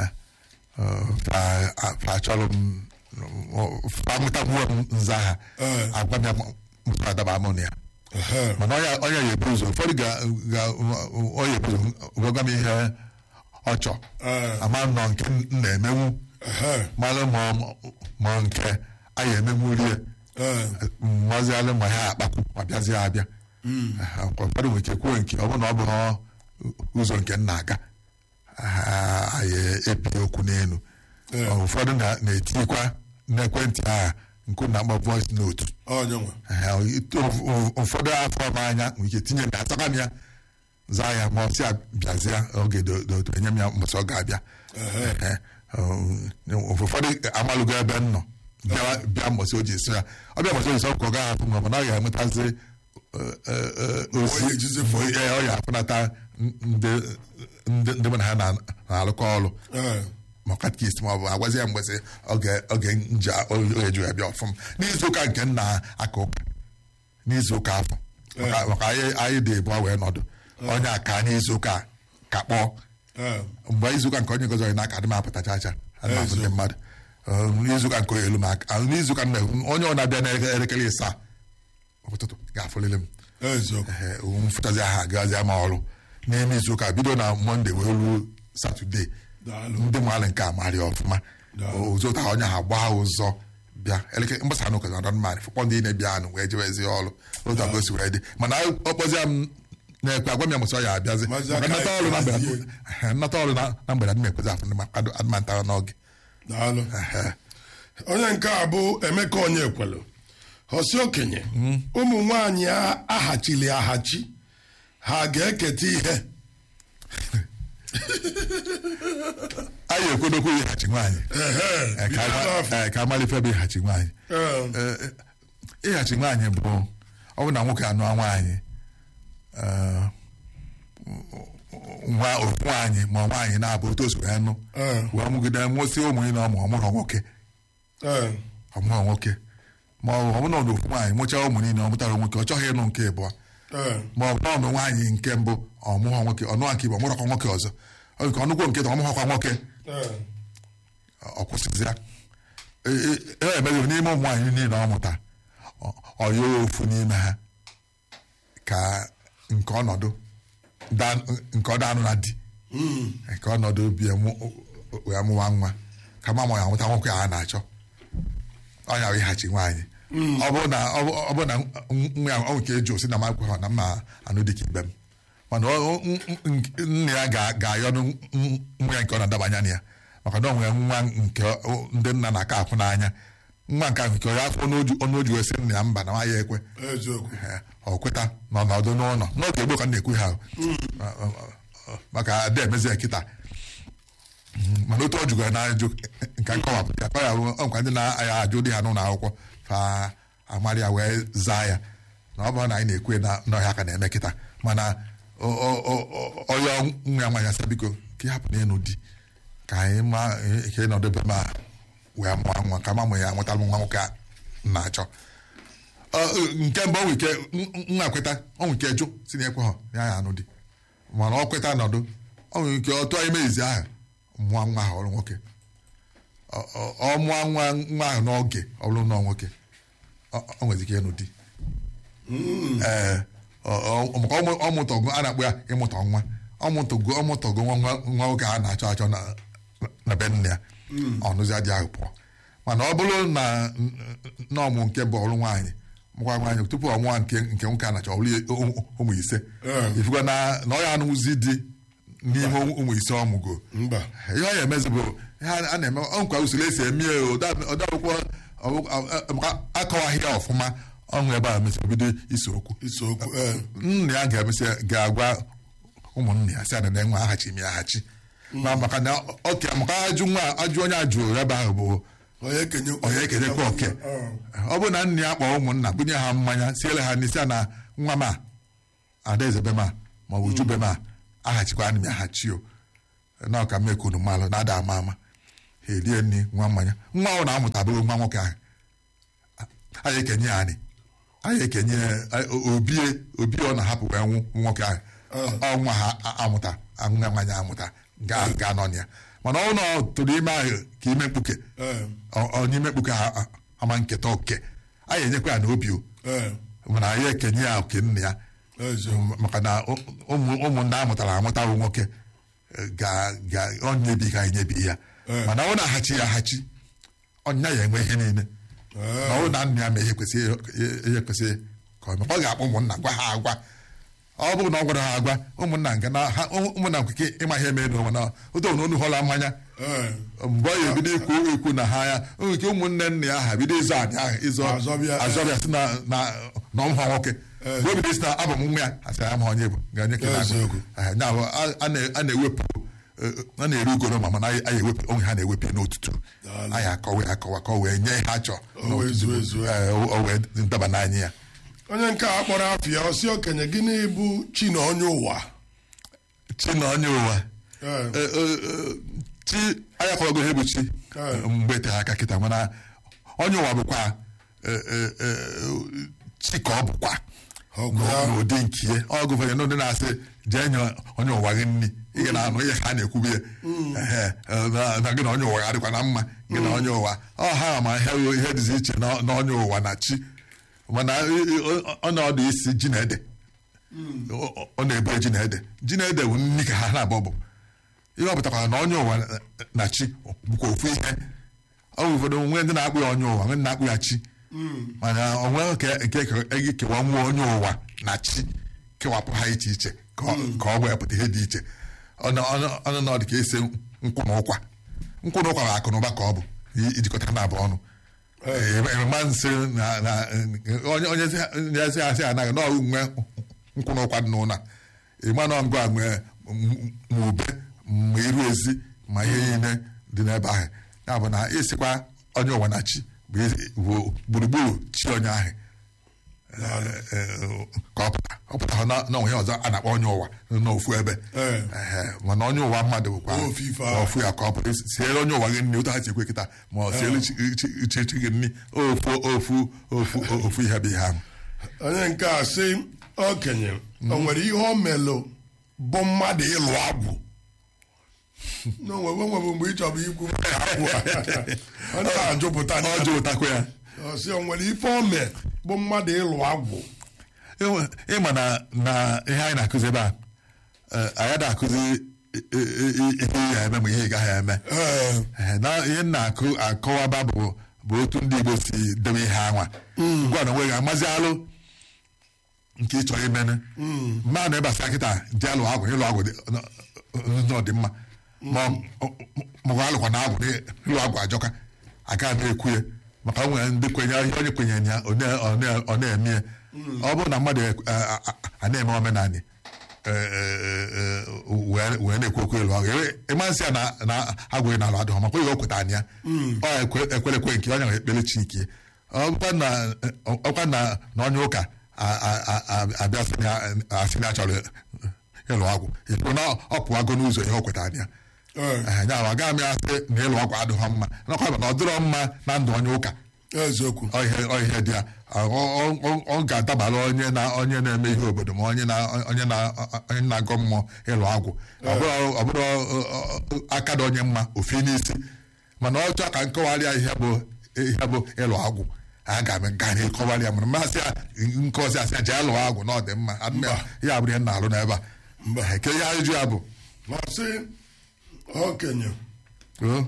fa achọrọ m fa mụtakwuo m nza ha Eh. agwa m ya mụta adaba amụ na ya eh, mana ọnya ọnya ya ebu ụzọ ụfọdụ ga ga ọya ebu ụzọ gwagwa m ihe ọ chọ Eh. ama m nọ nke m na-emenwu eh, malụ ma ọ- ma ọ nke a ya emenwu rie eh, mmazialụ ma ha akpakwu ma bịazie abịa Eh, ụfọdụ nwere ike kwuo nke ọ bụrụ na ọ bụrụ ụzọ nke m na-aga ah, anyị epi okwu n'elu Eh. ụfọdụ na- na-etikwa n'ekwentị ahụ nke na-akpọ voice note onye nwe Ee, ụf- ụfọdụ afọ m anya nwere ike tinye na ataka m ya zaa ya ma ọ sị bịazie oge dodo enye m ya mbọsị ọ ga-abịa Ee, um, ụfọdụ amalụgo ebe m nọ bịa bịa mbọsị o ji esi ya ọ bịa mbọsị o ji sọ ka ọ gaghị afụ m mana ọ ga-enwetazi eh, eh, eh, ozi Onye ejizi fụ. Ee, ọ ga-afụnata ndị ndị ndị mụ na ha na- na-alụkọ ọrụ Eh, ma katkist ma ọ bụ agwazi ya mgbesị oge oge nja oge ju ya bịa ọfụm n'izu ụka nke nna aka ụka n'izu ụka afọ maka maka anyị anyị dị ịbụọ wee nọdụ onye a ka n'izu ụka ka kpọọ Eh, mgbe izuụka nke onye gozi onye n'aka adị m apụta chacha adị m abụ ndị mmadụ Eh, n'izuụka nke elu m aka ah, n'izuụka nna onye ọ na-abịa n'elekere ịsaa ụtụtụ ga-afụlele m eziokwu Ehe, m fụtazi aha agazia ma ọrụ n'ime izuụka bido na mọnde wee ruo satọde Daalụ. ndị nwale nke a marị ọfụma Daalụ. ụzọta onye ha gbaa ụzọ bịa elekere mgbasa n'ụka na dọnman fụkpọ ndị na-ebịa anụ wee jewezi ọrụ otu abụọ si wee dị mana ọkpọzia m na-ekwe agwa m ya mụsị ọ ya abịazi Mazi maka aka nnata ọrụ na mgbede hazie. Ehe, nnata ọrụ na na mgbede adị m ekwezi afụ ndị mmadụ adịmanta n'oge daalụ Ehe. onye nke a bụ emeka onye ekwelu hosi okenye ụmụ nwanyị a aghachili aghachi ha ga-eketa ihe anyị ekwedokwu ịghachi nwaanyị Ehe, Eh, ka bido ama- n'afọ. eh, ka amalife bụ ịghachi nwaanyị Eh, Eh, eh, ịghachi nwaanyị bụ ọ bụ na nwoke anụọ nwaanyị eh, nwa ofu nwaanyị ma nwaanyị na-abụ otu o si wee nụ Eh. wee mụgide nwụsị ụmụ ị na ọmụ ọmụrụ nwoke eh, ọmụrụ nwoke ma ọ bụ ọmụrụ na ofu nwaanyị mụchaa ụmụ niile ọ mụtara nwoke ọ chọghị ịnụ nke ịbụọ eh, ma ọ bụ na ọnụ nwaanyị nke mbụ ọmụghọ nwoke ọnụa nke ibe ọmụrọkwa nwoke ọzọ Ọ nke ọnụgwo nke ta ọmụghọkwa nwoke eh, ọ kwụsịzịa e emeghị n'ime ụmụ nwaanyị niile ọ mụta ọ- ọ yọọ ofu n'ime ha ka nke ọnọdụ da- nke ọ danụ na di mm, nke ọnọdụ bie mụ- wee mụwa nwa ka ma ya nwụta nwoke a na-achọ ọnya wee ịghachi nwaanyị ọ bụrụ na ọ bụ- ọ bụrụ na nwa ya ọ nke eji osi na m agwa ha na mma anụ dịka ibe m mana ọ- n- n- nna ya ga- ga-ayọnụ n- nwa ya nke ọ na-adabanya na ya maka na ọ nwere nwa nke ọ- ndị nna na-aka akwụ n'anya nwa nke ahụ nke ọ afọ ọnụ oji wee sị nna ya mba na nwa ya ekwe eziokwu Ee, ọ kweta nọ n'ọdụ n'ụlọ n'oge gboo ka m na-ekwu ha o. Ọ- ọ- ọ- maka ada emezi ya kịta Mm, mana otu ọ jụgara na ajụ nke nkọwapụta ya ọ ya bụ ọ nkwa ndị na-aya ajụ dị ha n'ụlọ akwụkwọ fa amarị ya wee zaa ya na ọ bụrụ na anyị na-ekwe na n'ọhịa ka na-eme kịta mana ọ- ọ- ọ- ọ- ọyọ nwa ya nwaanyị asị biko ka ị hapụ n'ịnụ di ka anyị ma ka ị nọdụ ebe ma wee mụọ nwa ka ma mụ ya mụtara m nwa nwoke a m na-achọ Ọ, nke mbụ ọnwụ ike nna kweta ọnwụ ike jụ si na ekwe ha ya ya anụ di mana ọ kweta nọdụ ọnwụ ike ọ tụọ ime izi ahụ mụọ nwa ahụ ọrụ nwoke Ọ- ọ- ọ mụọ nwa nwa ahụ n'oge ọ bụrụ na ọ nwoke ọ ọ nwere ike ịnụ di ee ọ- ọ- maka ọmụ- ọmụtọgo a na-akpọ ya ịmụta nwa ọmụtọgo ọmụtọgo nwa nwa nwa nwoke a na-achọ achọ na na be nne ya ọnụzi adị ahụ pụọ mana ọ bụrụ na na ọmụ nke bụ ọrụ nwaanyị mụkwa nwaanyị tupu ọ mụọ nke nke nwoke a na-achọ ọrụ ụmụ- ụmụ ise Eh. ifukwa na na ọ ya anụzi di n'ime ụmụ ise ọ mụgo mba ihe ọ ya-emezi bụ ihe a na-eme ọ nkwa usoro esi eme ya ọdakwụkwọ maka akọwaghị ya ọfụma ọṅụ ebe a mesịrị bido ise okwu ise okwu eh, nna ya ga-emesị ga-agwa ụmụnne ya si ana na enwe aghachi m ya aghachi ma maka na oke maka ajụ nwa ajụ onye ajụrụ ebe ahụ bụ onye kenye onye ekenyekwa oke ọ bụrụ na nna ya kpọọ ụmụnna bunye ha mmanya siele ha n'isi a na nwa m a adaeze be m a ma ọ bụ uju be m a aghachikwa ana m ya aghachi o na ọka mmekunu mmalụ na-ada ama ama ha erie nri nwa mmanya nwa ahụ na-amụtabụrụ nwa nwoke ahụ anyị ekenye ya anyị anyị ekenye ya obie obie ọ na-ahapụ wee nwụ nwoke ahụ ọnwa ha amụta nwa mmanya amụta ga ga nọ na ya mana ọ nọ tụrụ ime ahụ ka ime mkpuke eh, ọ- ọ n'ime mkpuke ha a- ama nketa oke anyị enyekwa ya na obi o eh, mana anyị ekenye ya oke nna ya eziokwu maka na ụ- ụmụ ụmụnne a mụtara amụta bụ nwoke eh, ga ga ọ nyebi ka anyị nyebi ya Eh. mana ọ na-aghachi ya aghachi ọnya ya enwe ihe niile na ọ na nna ya ma ihe kwesịrị ihe kwesịrị ka ọ mee. ọ ga-akpọ ụmụnna gwa ha agwa ọ bụrụ na ọ gwara ha agwa ụmụnna nke na ha ụmụnna nke ịma ihe mee n'ụwa na otu na onu hụla mmanya eh, mgbe ọ ya ebido ikwu ekwu na ha ya o nwere ike ụmụnne nna ya ha bido ịzọ adị ahụ ịzọ Azọbịa, eh. azọbịa si na na na ọmụha nwoke mgbe o bido si na abụ m nwa ya asị ya ma onye bụ ga-enye ka na Eziokwu. ya bụ a- a na- a na-ewepụ eh, a na-eri ugoro ma mana anyị anyị ewepụ onwe ha na-ewepụ ya n'otutu Daalụ. anyị akọwa ya akọwa ka o wee nye ha chọọ O wee zuo ezuo. Eh, o o wee daba n'anya ya onye nke a kpọrọ afịa ọsị okenye gịnị bụ chi na onye ụwa chi na onye ụwa Eh, Eh, eh, eh, chi anyị akọwago ihe bụ chi Eh. mgbe tere aka kịta mana onye ụwa bụkwa eh, eh, eh, chi ka ọ bụkwa Ọgwụ ya. n'ụdị nke ihe ọgụ ụfọdụ ndị na-asị jee nye onye ụwa gị nri ị ga na-anụ ihe ha na-ekwubi ya Ehe, na- na gị na onye ụwa adịkwa na mma gị na onye ụwa ọ ha ma ihe ihe dịzi iche na na onye ụwa na chi mana ọnọdụ isi ji na ede ọ ọ na-ebu ji na ede ji na ede bụ nri ka ha na-abọ bụ ihe ọ pụtakwara na onye ụwa na- na chi bụkwa ofu ihe ọ bụ ụfọdụ nwee ndị na-akpụ ya onye ụwa nwee ndị na-akpụ ya chi mana onwe nke nke ege kewa nwa onye ụwa na chi kewapụ ha iche iche ka ọ ka ọ wepụta ihe dị iche ọnụ ọnụ- ọnụ na ọ dị ka ese nkwụ na ụkwa nkwụ na ụkwa bụ akụ na ụba ka ọ bụ i- ijikọta na abụ ọnụ emema nsị na na onye onye ezi asị anaghị na ọrụ nwe nkwụ na ụkwa dị n'ụlọ ịma na ngwa nwee ma ube ma iru ezi ma ihe niile dị n'ebe ahụ ya bụ na ịsịkwa onye ụwa na chi bụ ezi- bụ gburugburu chi onye ahụ eh, ka ọ pụta ọ pụtara na na onwe ya ọzọ a na-akpọ onye ụwa n'ofu ebe Eh. Ehe, mana onye ụwa mmadụ bụkwa Ofu ife ahụ. ofu ya ka ọ pụta siere onye ụwa gị nri otu ha si ekwe kịta ma ọ siere chi chi- chi chi gị nri ofu ofu ofu ofu ihe bụ ihe ahụ onye nke a sị okenye o nwere ihe o melụ bụ mmadụ ịlụ agwụ na onwebe onwebe mgbe ị chọrọ ikwu agwụ a. ọ na-ajụpụta ọ jụrụtakwa ya ọ sị o nwere ife o mee bụ mmadụ ịlụ agwụ Ịnwe- ịma na na ihe anyị na-akụzi ebe a eh, anyị na-akụzi i- i- i- ihe ị ga-eme ma ihe ị gaghị eme Ee, Eh, na ihe m na-akụ akọwaba bụ bụ otu ndị Igbo si debe ihe anwa ngwa na onwe gị amazi alụ nke ị chọrọ imene mmadụ ịbasa kịta dị alụ agwụ ịlụ agwụ dị- n- n- ọ dị mma ma ọ- ma ọ alụkwa na agwụ dị- ịlụ agwụ ajọka aka na-ekwu ya maka o nwere ndị kwenye ihe onye kwenyere ya ọ na- ọ na- ọ na-eme ya ọ bụrụ na mmadụ eh, a- a- a na-eme omenala eh, eh, eh, wee wee na-ekwu okwu ịlụ agwụ ịmasị ya na na agwụghị na alụ adịghị makwa ihe o kwetara na ya ọ ekwe- ekwerekwe nke onye ekpere chineke ọkwa na ọkwa na na onye ụka a- a- a- a- abịa sị na asị na achọrọ ịlụ agwụ ịpụ na ọ pụwago n'ụzọ ihe o kwetara na ya ee, Ehe, ya bụ agaghị m ya sị na ịlụ ọgwụ adịghị mma nakwa na ọ dịrọ mma na ndụ onye ụka eziokwu ọ ihe ọ ihe dị ya Ọ- ọ- ọ- ọ ga-adabara onye na onye na-eme ihe obodo ma onye na onye na onye na-agọ mmụọ ịlụ agwụ ọ bụrụ ọ bụrụ ọ- ọ- ọ- aka dị onye mma ofe n'isi mana ọ chọọ ka nkọwarịa ihe bụ ihe bụ ịlụ agwụ aga m ga na ịkọwarị ya mana mmasị ya nkọzi asị ya jee lụọ agwụ na ọ dị mma Adị m ya- ya bụrụ ihe m na-alụ n'ebe a ke ihe ajụjụ ya bụ ma sị okenye o,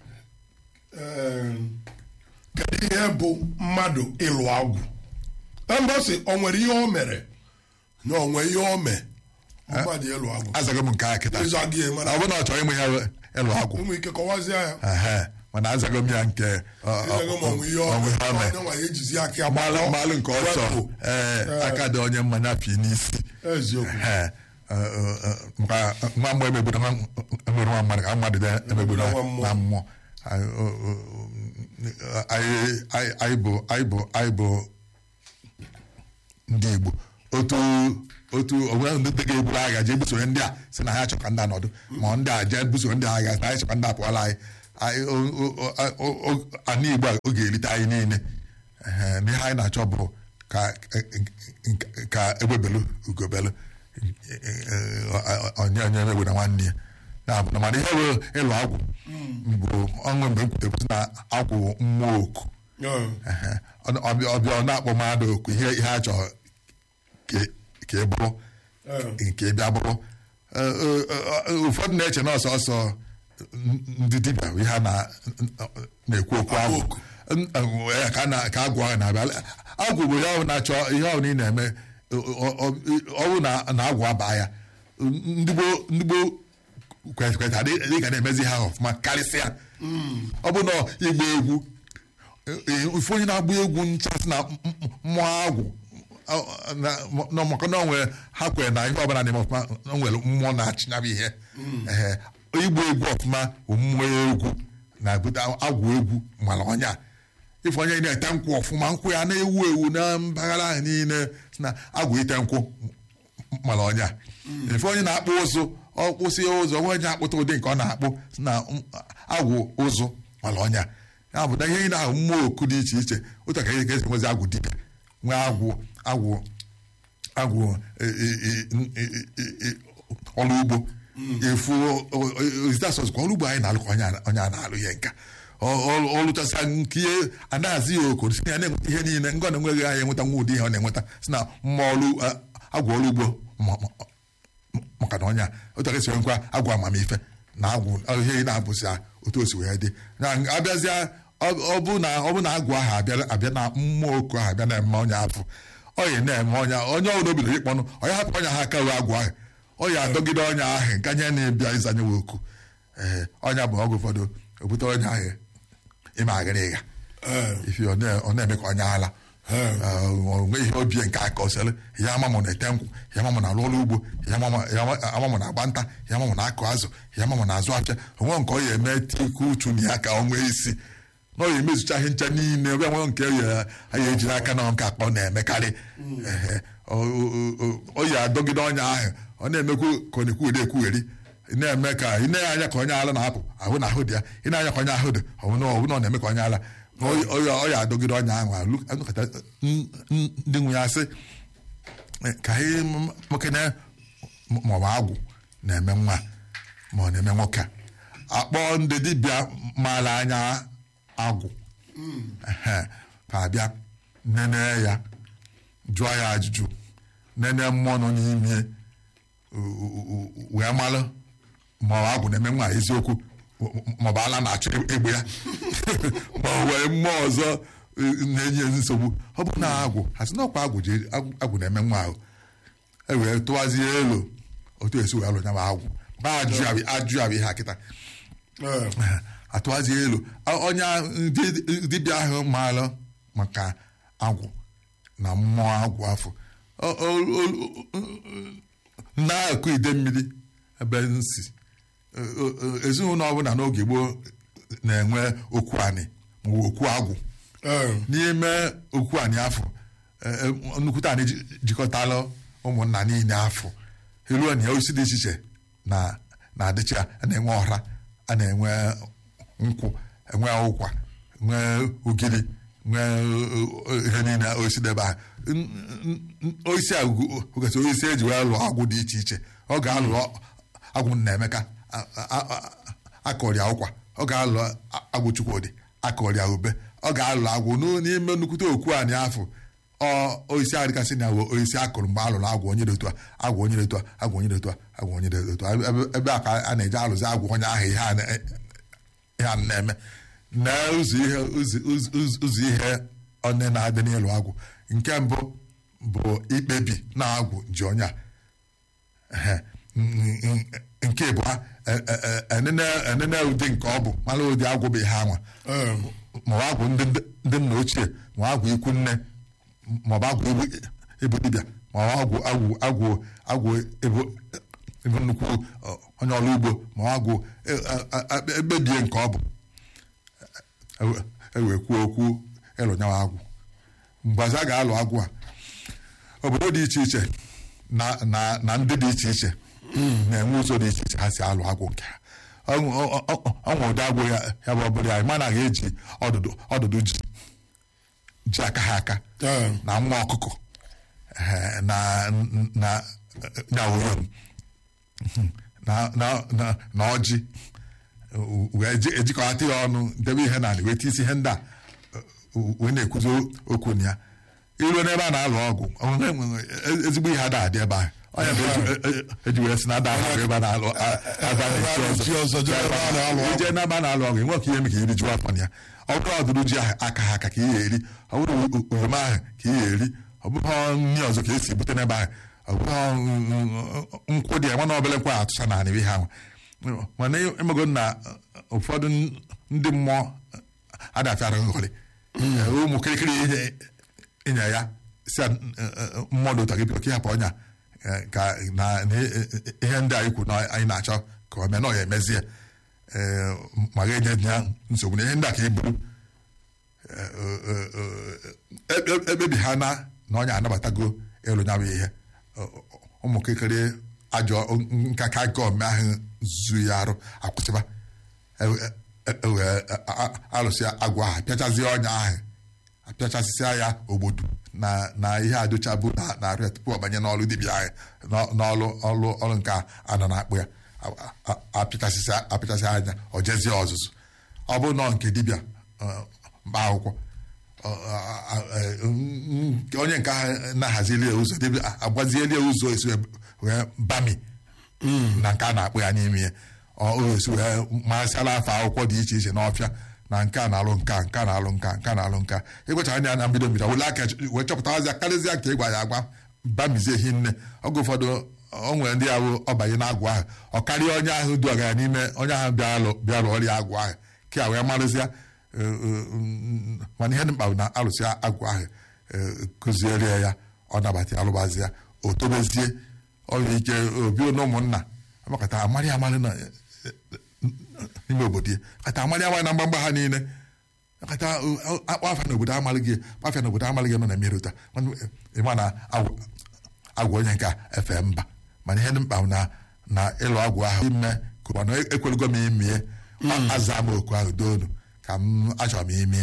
ee, kedu ihe bụ mmadụ ịlụ agwụ ebe ọ sị o nwere ihe o mere na o nwere ihe o mee mmadụ ịlụ agwụ azaghị m nke a kịta ịza gị ya mana ọ bụrụ na ọ chọrọ ịmụ ya ịlụ agwụ ụmụ ike kọwazie ya ehe, mana azaghị m ya nke ọ- ọ- Ịzago ma ọnwụ ihe o ọnwụ ihe o mee. onye nwa ya ejizi aka ya mmalụ gbakọ, mmalụ nke ọsọ wepụ. ee aka dị onye mmanya fi n'isi eziokwu Ee, ọ- ọ- ọ- maka nwa mmụọ emegburu nwa emere nwa mmadụ ka mmadụ dị emegburu Nwa mmụọ. na mmụọ Anyị- ọ- ọ- anyị anyị- anyị bụ anyị bụ anyị bụ ndị Igbo otu otu onwe ndị ga-eburu agha jee busoro ndị a si na ha chọ ka ndị a nọdụ ma ndị a jee busoro ndị agha na anyị chọkwa ndị a pụọla anyị anyị o- o- o- o- o- ana Igbo a oge erite anyị niile Ehe, na ihe anyị na-achọ bụ ka ka egbebelu ugobelu onye onye egbe na nwanne ya ya bụ na mana ihe bụ ịlụ agwụ bụ ọṅụ mgbe m kwutere na agwụ mmụọ oku Ee, Ehe. Ọ- ọbịa ọbịa ọ na-akpọ mmadụ oku ihe ihe a chọrọ ka- ka ị bụrụ ee, nke ị bịa bụrụ Ee, ee, ee, ụfọdụ na-eche na ọsọ ọsọ ndị dibịa bụ ihe a na- na-ekwu okwu agwụ oku. N- ee, ka a na- ka agwụ ahụ na-abịa agwụ bụ ihe ọ na-achọ ihe ọ na ị na-eme ọ- ọ- ọ ọ bụ na na agwụ abaa ya ndị gboo ndị gboo kwetara dị ka na-emezi ha ọfụma karịsịa ọ bụ na igba egwu ife onye na-agba egwu nchasị na m- m- mmụọ agwụ ọ- na- na maka na onwere ha kwere na ihe ọbụla na-eme ọfụma na o nwere mmụọ na-achịnyabụ ihe Ehe. igba egwu ọfụma bụ mmụọ egwu na-ebute agwụ egwu mara ọnya ife onye na-ete nkwụ ọfụma nkwụ ya na-ewu ewu na mpaghara ahụ niile si na agwụ ite nkwụ mara ọnya ife onye na-akpụ ụzụ ọ kpụsị ụzọ onwe onye akpụta ụdị nke ọ na-akpụ si na mm, agwụ ụzụ mara ọnya ya bụ na ihe ị na-ahụ mmụọ oku dị iche iche otu ka esi nwezi agwụ dibịa nwee agwụ agwụ agwụ e- e- e- e- e- e- ọrụ ugbo efu zitasọs ka ọrụ ugbo anyị na-alụ ka onye a- onye a na-alụ ihe nka Ọ- ọ- ọ lụchasịa nke ihe anaghịzi ya okoro si na ya na-enweta ihe niile ngọ na-enweghị anyị enweta nwa ụdị ihe ọ na-enweta si na mma ọrụ a- agwụ ọrụ ugbo ma- ma- maka na onye a otu aka esi nwekwa agwụ amamife na agwụ ihe ị na-abụzi ya otu o si wee dị na abịazịa ọ ọ bụ na ọ bụ na agwụ ahụ abịa abịa na mmụọ oku ahụ abịa na-eme onye afọ ọ ya na-eme onye onye ọbụla obido ịkpọnụ onye hapụ onye ha aka wee agwụ ahụ ọ ya adọgide onye ahụ nke anya na-ebịa ịzanye wee oku ee ọnya bụ ọgwụ ụfọdụ obute onye ahụ ịma agịrị ịga ifi ọ na- ọ na-eme ka onye ala onwe ihe obie nke aka ọsịrị ya amamụ na-ete nkwụ ya amamụ na alụ ọrụ ugbo ya amamụ- ya ama- amamụ na agba nta ya amamụ na akụ azụ ya amamụ na azụ afịa onwe nke ọ ya eme tiku uchu na ya ka ọ nwee isi na ọ ya emezucha ihe ncha niile ọbịa nwe nke ya ya ejiri aka na nke akpa ọ na-emekarị Ehe. Ọ- ọ- ọ- ọ ya adọgide ọnya ahụ ọ na-emekwu ka ọ na-ekwu eri ekwugheri ị na-eme ka ị na anya ka onye ala na-apụ ahụ na ahụ dị ya ị na-anya ka onye ahụ dị ọbụna ọbụna ọ na-eme ka onye ala Ọ- ọ ya- ọ ya adọgide ọnya ahụ alụ- anụkọta n- n- ndị nwe ya sị "Eh, ka anyị m- mekene ma ọ bụ agwụ na-eme nwa ma ọ na-eme nwoke a. akpọ ndị dibịa maara anya agwụ Ehe, ka abịa nene ya jụọ ya ajụjụ nene mmụọ nọ n'ime u- u- u- wee malụ ma ọ agwụ na-eme nwa eziokwu ma ọ bụ ala na-achọ egbe ya ma ọ wee mmụọ ọzọ eh, na-enye nsogbu ọ bụ na agwụ ha sị na ọkwa agwụ ji agwụ agwụ na-eme nwa ahụ e wee tụwazie elu otu esi wee lụ nya bụ agwụ ba ajụ ya bụ- ajụ ya bụ ihe a kịta atụwazie elu A- onye ahụ- di- dibịa ahụ maara maka agwụ na mmụọ agwụ afọ O- o- o- na-akụ ide mmiri ebe nsi O- o- o- ezinụlọ ọbụla n'oge gboo na-enwe okwu anị ma ọ bụ okwu agwụ n'ime okwu anị afọ eh, eh, nnukwute anị ji- jikọtala ụmụnna niile afọ eruo na ya osisi dị iche iche na na-adịcha a na-enwe ọra a na-enwe nkwụ enwe ụkwa nwee ugiri nwee eh, ihe niile osisi debe a N- n- n- osisi a ogesị osisi eji wee lụọ agwụ dị iche iche ọ ga-alụ agwụ nna emeka a- a- a- akọrịa ụkwa ọ ga-alụ agwụ chukwudị akọrịa ube ọ ga-alụ agwụ n'o- n'ime nnukwute okwu anyị afọ ọ osisi adịkasị na wo osisi akụrụ mgbe alụrụ agwụ onye dị otu a agwụ onye dị otu a agwụ onye dị otu a agwụ onye dị otu a Ebe- ebe a ka a na-eji alụzi agwụ onye ahụ ihe a na- ihe a na-eme na ụzọ ihe ụzọ- ụzọ ụzọ- ụzọ ihe onye na-adị n'ịlụ agwụ nke mbụ bụ ikpebi na agwụ ji onye a Ehe. N- n- nke bụ ha enene enene ụdị nke ọ bụ mara ụdị agwụ bụ ihe anwa ma ọ bụ agwụ ndị ndị nna ochie ma ọ bụ agwụ ikwu nne ma ọ bụ agwụ ebu- ebu dibịa ma ọ bụ agwụ agwụ agwụ agwụ ebu ebu nnukwu ọ, onye ọrụ ugbo ma ọ agwụ e- a- a- a- ekpebie nke ọ bụ ewe- ewee kwuo okwu ịlụ nyawa agwụ mgbazi a ga-alụ agwụ a obodo dị iche iche na na na ndị dị iche iche na-enwe ụzọ dị iche iche ha si alụ agwụ nke ha ọnwụ ọ- ọ- ọnwụ ụdị agwụ ya ya bụ ọbụla anyị mana ga-eji ọdụdụ ọdụdụ ji ji aka ha aka Ee. na nwa ọkụkọ eh, na na na oyom na na na na ọjị wee ji- ejikọta ya ọnụ debe ihe na wee tisi ihe ndị a uh, wee na-ekwuzi okwu na ya iruo n'ebe a na-alụ ọgụ onwe- onwe- ezigbo ihe ada adị ebe ahụ onye bụ eji- e- e- eji wee si na ada ahụ ebe a na-alụ a- aba na-echi na-echi ọzọ, jee ebe a na-alụ ọgụ. ije n'ebe a na-alụ ọgụ enwe ka ihe eme ka iri juo afọ na ya ọ bụrụ ọdụrụ ji ahụ aka ha aka ka ihe eri ọ bụrụ o- oroma ahụ ka ihe eri ọ bụrụ nri ọzọ ka esi bute n'ebe ahụ ọ bụrụ nkwụ dị ya nwana obele nkwa atụcha na anị ihe ahụ mana emego na ụfọdụ ndị mmụọ adafịara nghọrị ụmụ kirikiri ihe ịnya ya si a, eh, eh, mmadụ ụta gị bịa ka ịhapụ ọnya eh, ka na na ihe ndị anyị kwuru na anyị na-achọ ka o mee na ọ ya emezie eh, ma ga-enye ya nsogbu na ihe ndị a ka e buru ekpebi ha na na onye anabatago ịlụ nya bụ ihe ụmụ kekere ajọ nkaka gọọmenti ahụ zu ya arụ akwụsịba ewee alụsị agwa ahụ apịachazie ọnya ahụ apịachasịsịa ya ogbodu na na ihe adụchabụ na na-arụ ya tupu ọ banye n'ọrụ dibịa anyị n'ọ- n'ọrụ ọrụ ọrụ nke a a nọ na-akpụ ya a- a- apịchasịsị apịchasị anya ọ jezie ọzụzụ ọ bụ nọọ nke dibịa ọ, mkpa akwụkwọ ọ, a- a- a- n- onye nke ahụ na-ahazili ya ụzọ dibịa a- agwazieli ya ụzọ esi wee- wee bami na nke a na-akpụ ya n'ime ya ọ o esi wee masịala afọ akwụkwọ dị iche iche n'ọfịa na nke a na-alụ nka nke a na-alụ nka nke a na-alụ nka ịgwacha anya na mbido mbido wele aka wee chọpụtawazi karịzịa ka ịgwa ya agwa bamizie hi nne oge ụfọdụ o nwere ndị ahụ ọbanye n'agwụ ahụ ọ karịa onye ahụ du ọgara n'ime onye ahụ bịa bịara ọrịa agwụ ahụ ka wee marụzịa eh, eh, mm, mana ihe dị mkpa bụ na alụsị agwụ ahụ eh, kụziere ya ọ nabata ya alụbazi ya o tobezie ọ nwere ike obi na ụmụnna amakata amarị amarị na n'ime obodo ya kata amarị amarị na mgbamgba ha niile kata akpa afa n'obodo amarị gị kpafịa n'obodo amarị gị nọ na mmiri ụta ịma na agwụ- agwụ onye nke a efe mba mana ihe dị mkpa bụ na na ịlụ agwụ ahụ ime ka mana ekwelugo m imie aza m oku ahụ doonu ka m achọrọ m imie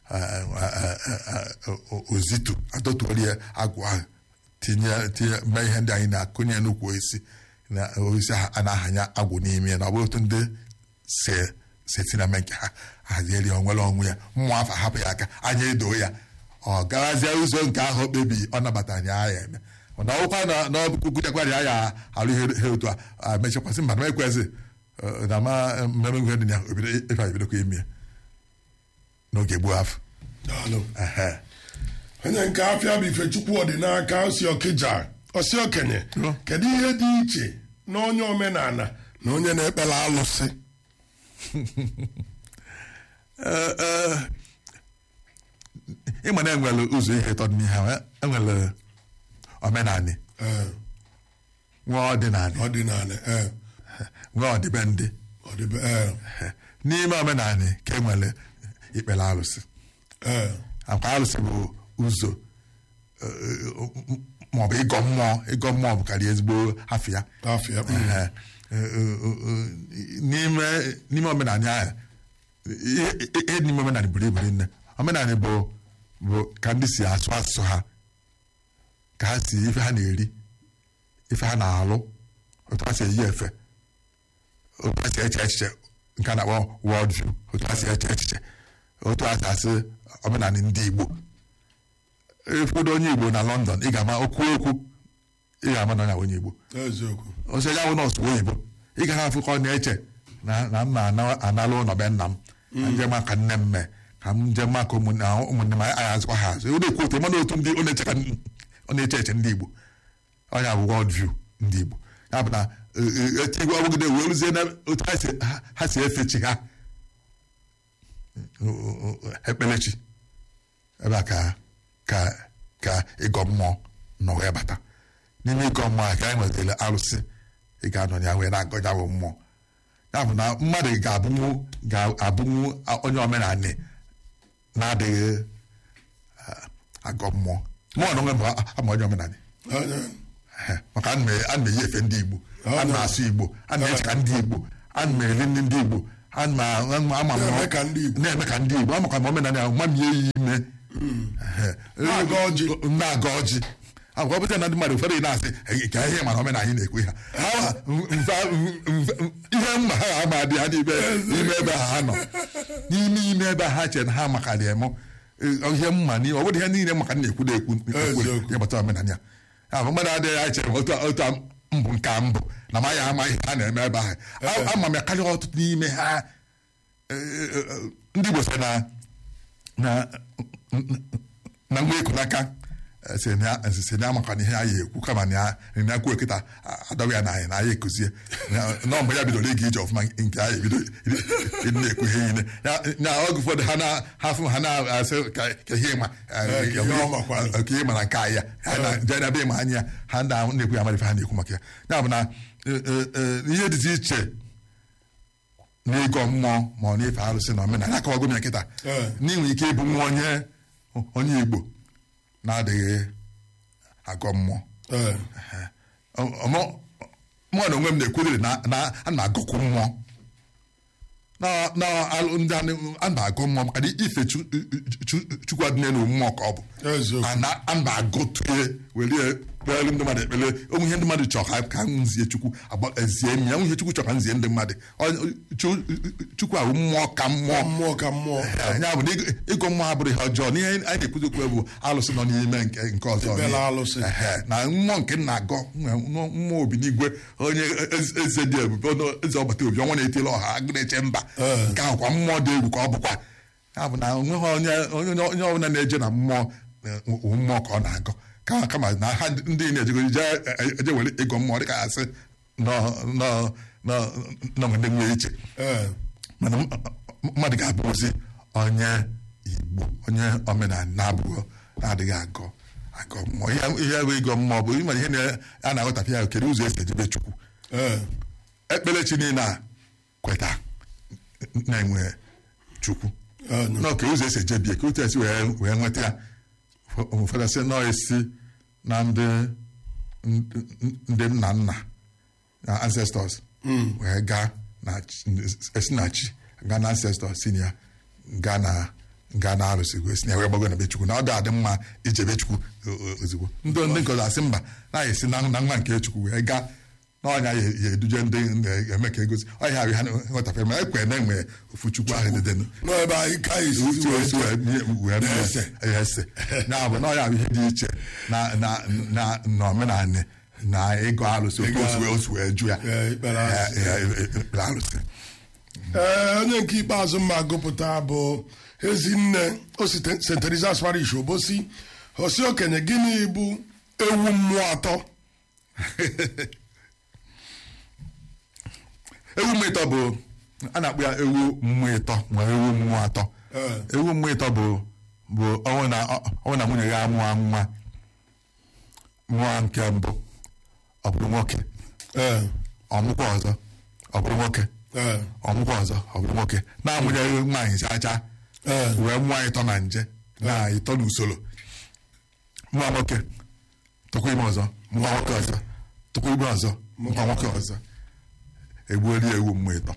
ozitu adọtuori ya agwụ ahụ tinye tinye mee ihe ndị anyị na-akụnye n'ukwu osisi na osisi a a na-ahanya agwụ n'ime ya na ọ bụ otu ndị si si esi na eme nke ha hazieri onwere onwe ya mmụọ afọ hapụ ya aka anya edo ya ọ garazie ụzọ nke ahụ o kpebiri ọ nabatara ya ya eme mana ọkwa na n'ọkụkụchakwara ya ya alụ ihe ihe otu a mechakwasị mba na ekwezi na ma mmemme ihe dị na ya obido ife anyị bidokwa ime ya n'oge gboo afọ Daalụ. Ehe. onye nke afịa bụ ifechukwu ọdịnaka osi ọkịja osi okenye Ọ. kedu ihe dị iche na onye omenala na onye na-ekpere alụsị Ee, ee, ịma na enwere ụzọ ihe ịtọ dị n'ihe ahụ enwere omenanị Ee, nwa ọdịnanị ọdịnala ee, nwa ọdịbendị ọdịbe- ee, n'ime omenanị ka enwere ikpere alụsị ee, akwa alụsị bụ ụzọ maọbụ ịgọ mmụọ ịgọ mmụọ bụ karịa ezigbo afịa afịa mm, Ehe. Eh, eh, eh, n'ime n'ime omenala ahụ ihe ihe dị n'ime omenala buru ibu nne omenala bụ bụ ka ndị si asụ asụsụ ha ka ha si ife ha na-eri ife ha na-alụ otu ha si eyi efe otu ha si eche echiche nke a na-akpọ world view otu ha si eche echiche otu ha si asị omenala ndị Igbo efudo onye Igbo na London ị ga-ama okwu okwu ị ga-ama na onye a onye Igbo eziokwu ọsọ ya bụ nọọsụ oyibo ị ga na-afụ ka ọ na-eche na na m na-analụ ụlọ be nna m ka njem maka nne m mee ka m njem maka ụmụnne ụmụnne m anyị azụkwa ha azụ ọ na-ekwu otu mana otu ndị ọ na-eche ka ọ na-eche eche ndị Igbo onye bụ world view ndị Igbo ya bụ na etigwe ọbụgide wee rụzie na otu ha si- ha- ha si efe chi ha ekpelechi ebe a ka ka ka ịgọ mmụọ nọ wee bata n'ime ịgọ mmụọ a ka anyị nwetara arụsị ị ga-anọ ya wee na-agọ ya bụ mmụọ ya bụ na mmadụ ga-abụnwu ga-abụnwu onye omenala na-adịghị ah, agọ mmụọ mmụọ na onwe m ama onye omenala Anya, Ehe, maka ana m ana m eyi efe ndị Igbo ana m asụ Igbo ana m eche ka ndị Igbo ana m eri ndị ndị Igbo ana m ama m Na-eme ka ndị Igbo. na-eme ka ndị Igbo ama ka m omenala ahụ ma m ya eyi ime Ehe. Na-aga ọjị. na-aga ọjị agwa ọ bụta na ndị mmadụ ụfọdụ ị na-asị "Ee, ka ihe mana omenala anyị na-ekwe ha Ha- mfe- mfe- ihe mma ha ama adị ha n'ime n'ime ebe ha nọ n'ime ime ebe ha chere na ha makarị eme ihe mma n'ihe ọ bụrụ ihe niile maka na-ekwu na-ekwu ekwu Eziokwu. ihe gbasara omenala ya ya bụ mmadụ adịghị anyị chere otu otu mbụ nke a mbụ na ma ya ama ihe ha na-eme ebe ahụ A- ama m ya karịa ọtụtụ n'ime ha eh, eh, eh, ndị Igbo sị na na na nwa eku n'aka eh, si na si na amaka na ihe anyị ekwu kama na ya na ekwu ekita adọghị ya na anyị na anyị ekuzie Na- na mgbe ya bidoro ịga ije ọfụma nke anyị ebido ịdị na-ekwu ihe niile Ya- na oge ụfọdụ ha na ha fụ ha na-asị ka ka ihe ịma eh, Eh, ka ihe ọ makwanụ. ka ihe ma na nke anyị ya ha na je na be ma anya ya ha ndị ahụ na-ekwu ya amara ife ha na-ekwu maka ya ya bụ na eh, eh, eh, ihe dịzi iche n'ịgọ mmụọ ma ọ na-efe arụsị na omenala akọwago m ya kịta Ee. n'inwe ike ịbụ nwa onye onye Igbo na-adịghị agọ mmụọ ee, mụ na onwe m na-ekwuriri na na- a na-agọkwu mmụọ na na alụ ndị a na-agụ mmụọ maka na ife chu- chu- chukwu adịnye na mmụọ ka ọ bụ Eziokwu. a na- a na-agụtụye were kpeelu ndị mmadụ ekpele onwe ihe ndị mmadụ chọrọ ka ka m zie chukwu agba- ezie m ya onwe ihe chukwu chọrọ ka m zie ndị mmadụ Ọ- chu- chukwu ahụ mmụọ ka mmụọ mmụọ ka mmụọ ya bụ na ịgụ- ịgụ mmụọ abụrụ ihe ọjọọ n'ihe anyị na-ekwuzi okwu bụ alụsị nọ n'ime nke nke ọzọ Ebela alụsị. Ehe, na mmụọ nke nna agọ nwe- mmụọ obi n'igwe onye eze- eze dị ebube onye eze ọgbata obi ọnwa na-etili ọha agụ na-eche mba Ee. nke ahụkwa mmụọ dị egwu ka ọ bụkwa ya bụ na onweghị onye onye onye ọbụla na-eje na mmụọ eh, wụ mmụọ ka ọ na-agọ kama kama na ha ndị na-ejego je eje were ịgọ mmụọ dịka asị nọ nọ nọ nọ ndị nwere iche ee mana m- m- mmadụ ga-abụzi onye igbo onye omenala na-abụghị na-adịghị agọ agọ mmụọ ihe ihe bụ ịgọ mmụọ bụ ịma ihe na- a na-aghọtapụ ya kedu ụzọ esi ejebe chukwu ee ekpelechi niile a kweta na-enwe chukwu ee nọ ka ụzọ esi ejebie ka otu esi wee wee nweta ya Ụfọ- ụfọdụ sị nọ esi na ndị ndị nna nna na ancestors wee gaa na chi- esi na chi gaa na ancestors si na ya gaa na gaa na arụsị wee si na ya wee gbago na be chukwu na ọ dị-adị mma ijebe chukwu o- o- ozugbo ndị ndị nkọzọ asị mba na ya esi na na nwa nke chukwu wee gaa n'ọnya ya ya eduje ndị eme ka egosi ọhịa ahụ ha nghọtafe ma ekwe na enwe ofu chukwu ahụ dịdenụ nọ ebe anyị ka anyị si otu wee otu jee. wee Na-ese. ese ya bụ na ọ ya bụ ihe dị iche na na na na omenala na ịgụ alụsị otu osu wee osu wee ju ya Ee, ikpere alụsị. Eh, eh, eh, ikpere alụsị ee onye nke ikpeazụ mma gụpụta bụ ezinne osite st teresa's parish obosi osi okenye gịnị bụ ewu mmụọ atọ ewu mmụọ ịtọ bụ a na-akpọ ya ewu mmụọ ịtọ ma ewu mmụọ atọ Ee. ewu mmụọ ịtọ bụ bụ ọnwụ na ọnwụ na nwunye ya amụọ nwa nwa nke mbụ ọ bụrụ nwoke ee ọmụkwa ọzọ ọ bụrụ nwoke ee ọmụkwa ọzọ ọ bụrụ nwoke na-amụnyeghị nwaanyị chacha Ee. wee mụọ ịtọ na nje na ịtọ n'usoro nwa nwoke tụkwa ime ọzọ nwa nwoke ọzọ tụkwa ime ọzọ nwa nwoke ọzọ egbuoli ewu mmụọ ịtọ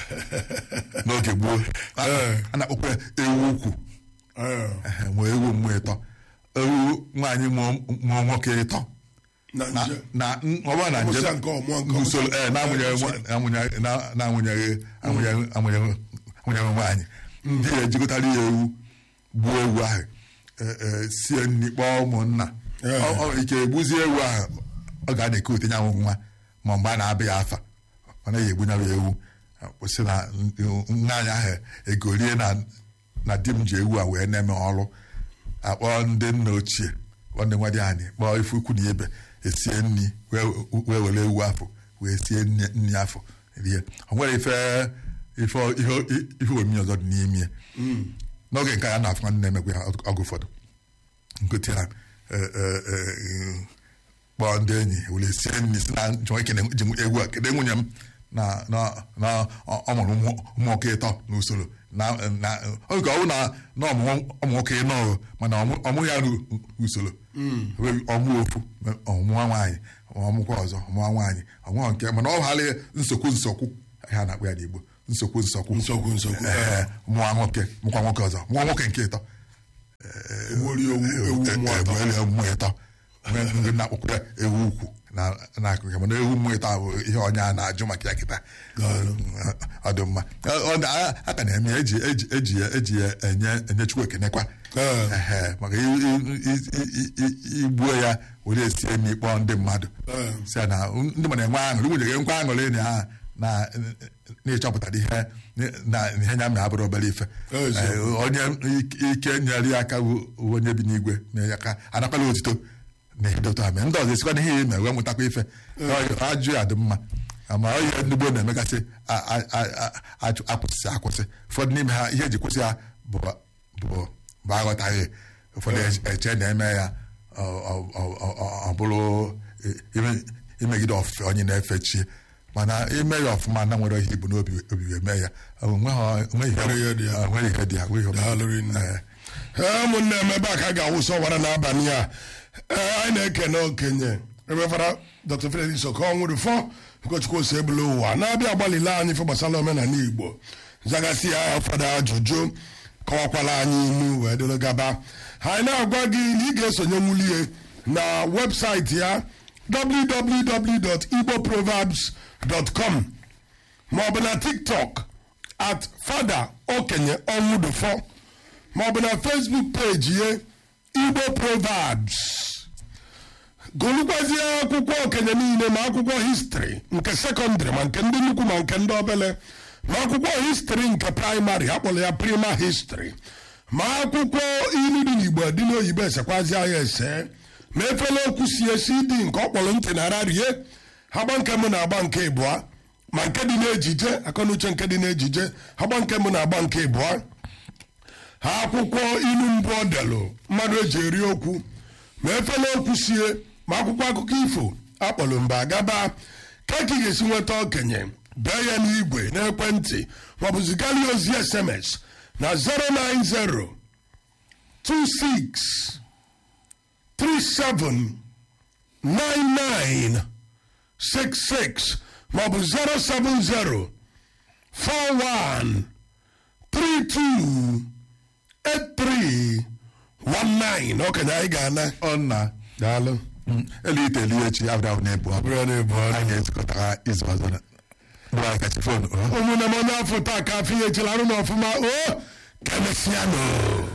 n'oge gboo a Ee. a na-akpọkwa ya ewu ukwu ee ehe, nwee ewu mmụọ ịtọ ewu nwaanyị mụọ mụọ nwoke ịtọ na na nje na n- ọ bụrụ na njem Ọmụsịa nke ọmụọ nke n'usoro ọmụsịa. ee na-amụnyeghị nwa- na-amụnyeghị na- na-amụnyeghị amụnyeghị amụnyeghị amụnyeghị nwaanyị ndị ya ejikọtara ya ewu gbuo ewu ahụ e- e, sie nri kpọọ ụmụnna Ee. Ọ- ọ- ike egbuzie ewu ahụ ọ ga na-eke otenye ahụ nwa ma mgbe a na-abịa ya afa ọ naghị egbunyewa ya ewu kwụsị na nna anyị ahụ egorie na na di m ji ewu a wee na-eme ọrụ akpọ ndị nna ochie kpọọ ndị nwa dị anyị kpọọ ife ukwu na ibe esie nri wee wee were ewu afọ wee sie nri nri afọ rie o nwere ife ife ihe ife omimi ọzọ dị n'ime ya n'oge nke a na-afụ nwanne na-emekwa ya ọgụ ụfọdụ nkụti ha eh, eh, eh, kpọọ ndị enyi were sie nri si na nchọ ekene ji m egwu a kedu nwunye m na na na ọ ọ mụrụ ụmụ ụmụ nwoke ịtọ n'usoro na na oge ọ bụ na na ọmụ ụmụ nwoke ịnọ o, mana ọmụ- ọmụ ya n'usoro Wee ọmụ ofu ọmụwa nwaanyị ọmụkwa ọzọ ọmụwa nwaanyị ọmụwa nke mana ọ ghara nsogbu nsogbu ha na-akpọ ya n'Igbo nsogbu nsogbu nsogbu nsogbu Ee, mụwa nwoke mụkwa nwoke ọzọ mụwa nwoke nke ịtọ ewori ewu ewu mmụọ atọ ewu mmụọ ịtọ Nwee ndị na-akpọkwa ya ewu ukwu na na-akụkọ mana ewu mmụọ ịtọ bụ ihe onye a na-ajụ maka ya kịta ọ dị mma Ọ- ọ dị- a a ka na-eme ya eji eji eji ya eji ya enye enye chukwu ekenekwa Ee. Ehe, maka i- i- i- i- i- igbuo ya were esie nri kpọọ ndị mmadụ Ee. si ya na ndị mmadụ enwe aṅụrị nwunye gị nkwa aṅụrị na ha na na ịchọpụtara ihe na ihe nya mere abụrụ obere ife Ezi. Ee, onye ike- ike nyere ya aka bụ bụ onye bi n'igwe na ya aka anakwala otito na ihe dọta ame ndị ọzọ esikwa n'ihe ime wee mụtakwa ife Ọ- ajụ ya dị mma ma ọ ihe ndị gboo na-emegasị a- a- a- a- ajụ- akwụsị akwụsị ụfọdụ n'ime ha ihe eji kwụsị ya bụ bụ bụ aghọtaghị ụfọdụ eche na-eme ya ọ- ọ- ọ- ọ- ọ bụrụ ime- imegide ofufe onye na-efe chi mana ime ya ọfụma na nwere ihe ibu n'obi obi wee mee ya onweghị onweghị Nwere ihe dị ya. onweghị ihe dị ya onweghị ihe Daalụ rinne. Ee. ee ụmụnne m ebe a ka a ga-awụsa ọwara n'abalị a ee anyị na-ekene okenye ebefara dr felix okonwụrụ fọ ụkọchukwu ose ebule ụwa na-abịa agbalịla anyị ife gbasara omenala igbo zagasị ya ụfọdụ ajụjụ kọwakwala anyị inu wee dịrị gaba anyị na-agwa gị na ị ga-esonye nwulie na webụsaịtị ya www.igboproverbs.com maọbụ na tiktok at fada okenye ọnwụdụfọ maọbụ na facebook page ye igbo proverbs gụrụkwazie akwụkwọ okenye niile ma akwụkwọ histri nke sekọndịrị ma nke ndị nnukwu ma nke ndị obele ma akwụkwọ histri nke praịmarị akpọrọ ya prima histri ma akwụkwọ ilu dị n'igbo dị n'oyibo esekwazi ya ese ma efele okwu si esi dị nke ọkpọrọ ntị na ara rie agba nke mụ na-agba nke ịbụọ ma nke dị n'ejije akọnuche nke dị n'ejije agba nke mụ na-agba nke ịbụọ ha akwụkwọ ilu mbụ ọ delụ mmadụ eji eri okwu ma efele okwu sie ma akwụkwọ akụkọ ifo akpọrọ mba agaba ka ka ị ga-esi nweta okenye bee ya n'igwe n'ekwentị maọbụ zigara ya ozi sms na 090 26 37 99 66 maọbụ 070 41 32 83 19 okenye anyị ga-ana ọ nna daalụ elu ite elu echi abụrụ ahụ na-ebu abụ bụrụ na-ebu ọnụ anyị ezukọtara izu ọzọ na bụrụ anyị kachi fon ụmụnne m onye afọ taa ka afọ ihe echela arụ na ọfụma o ka emesịa nụ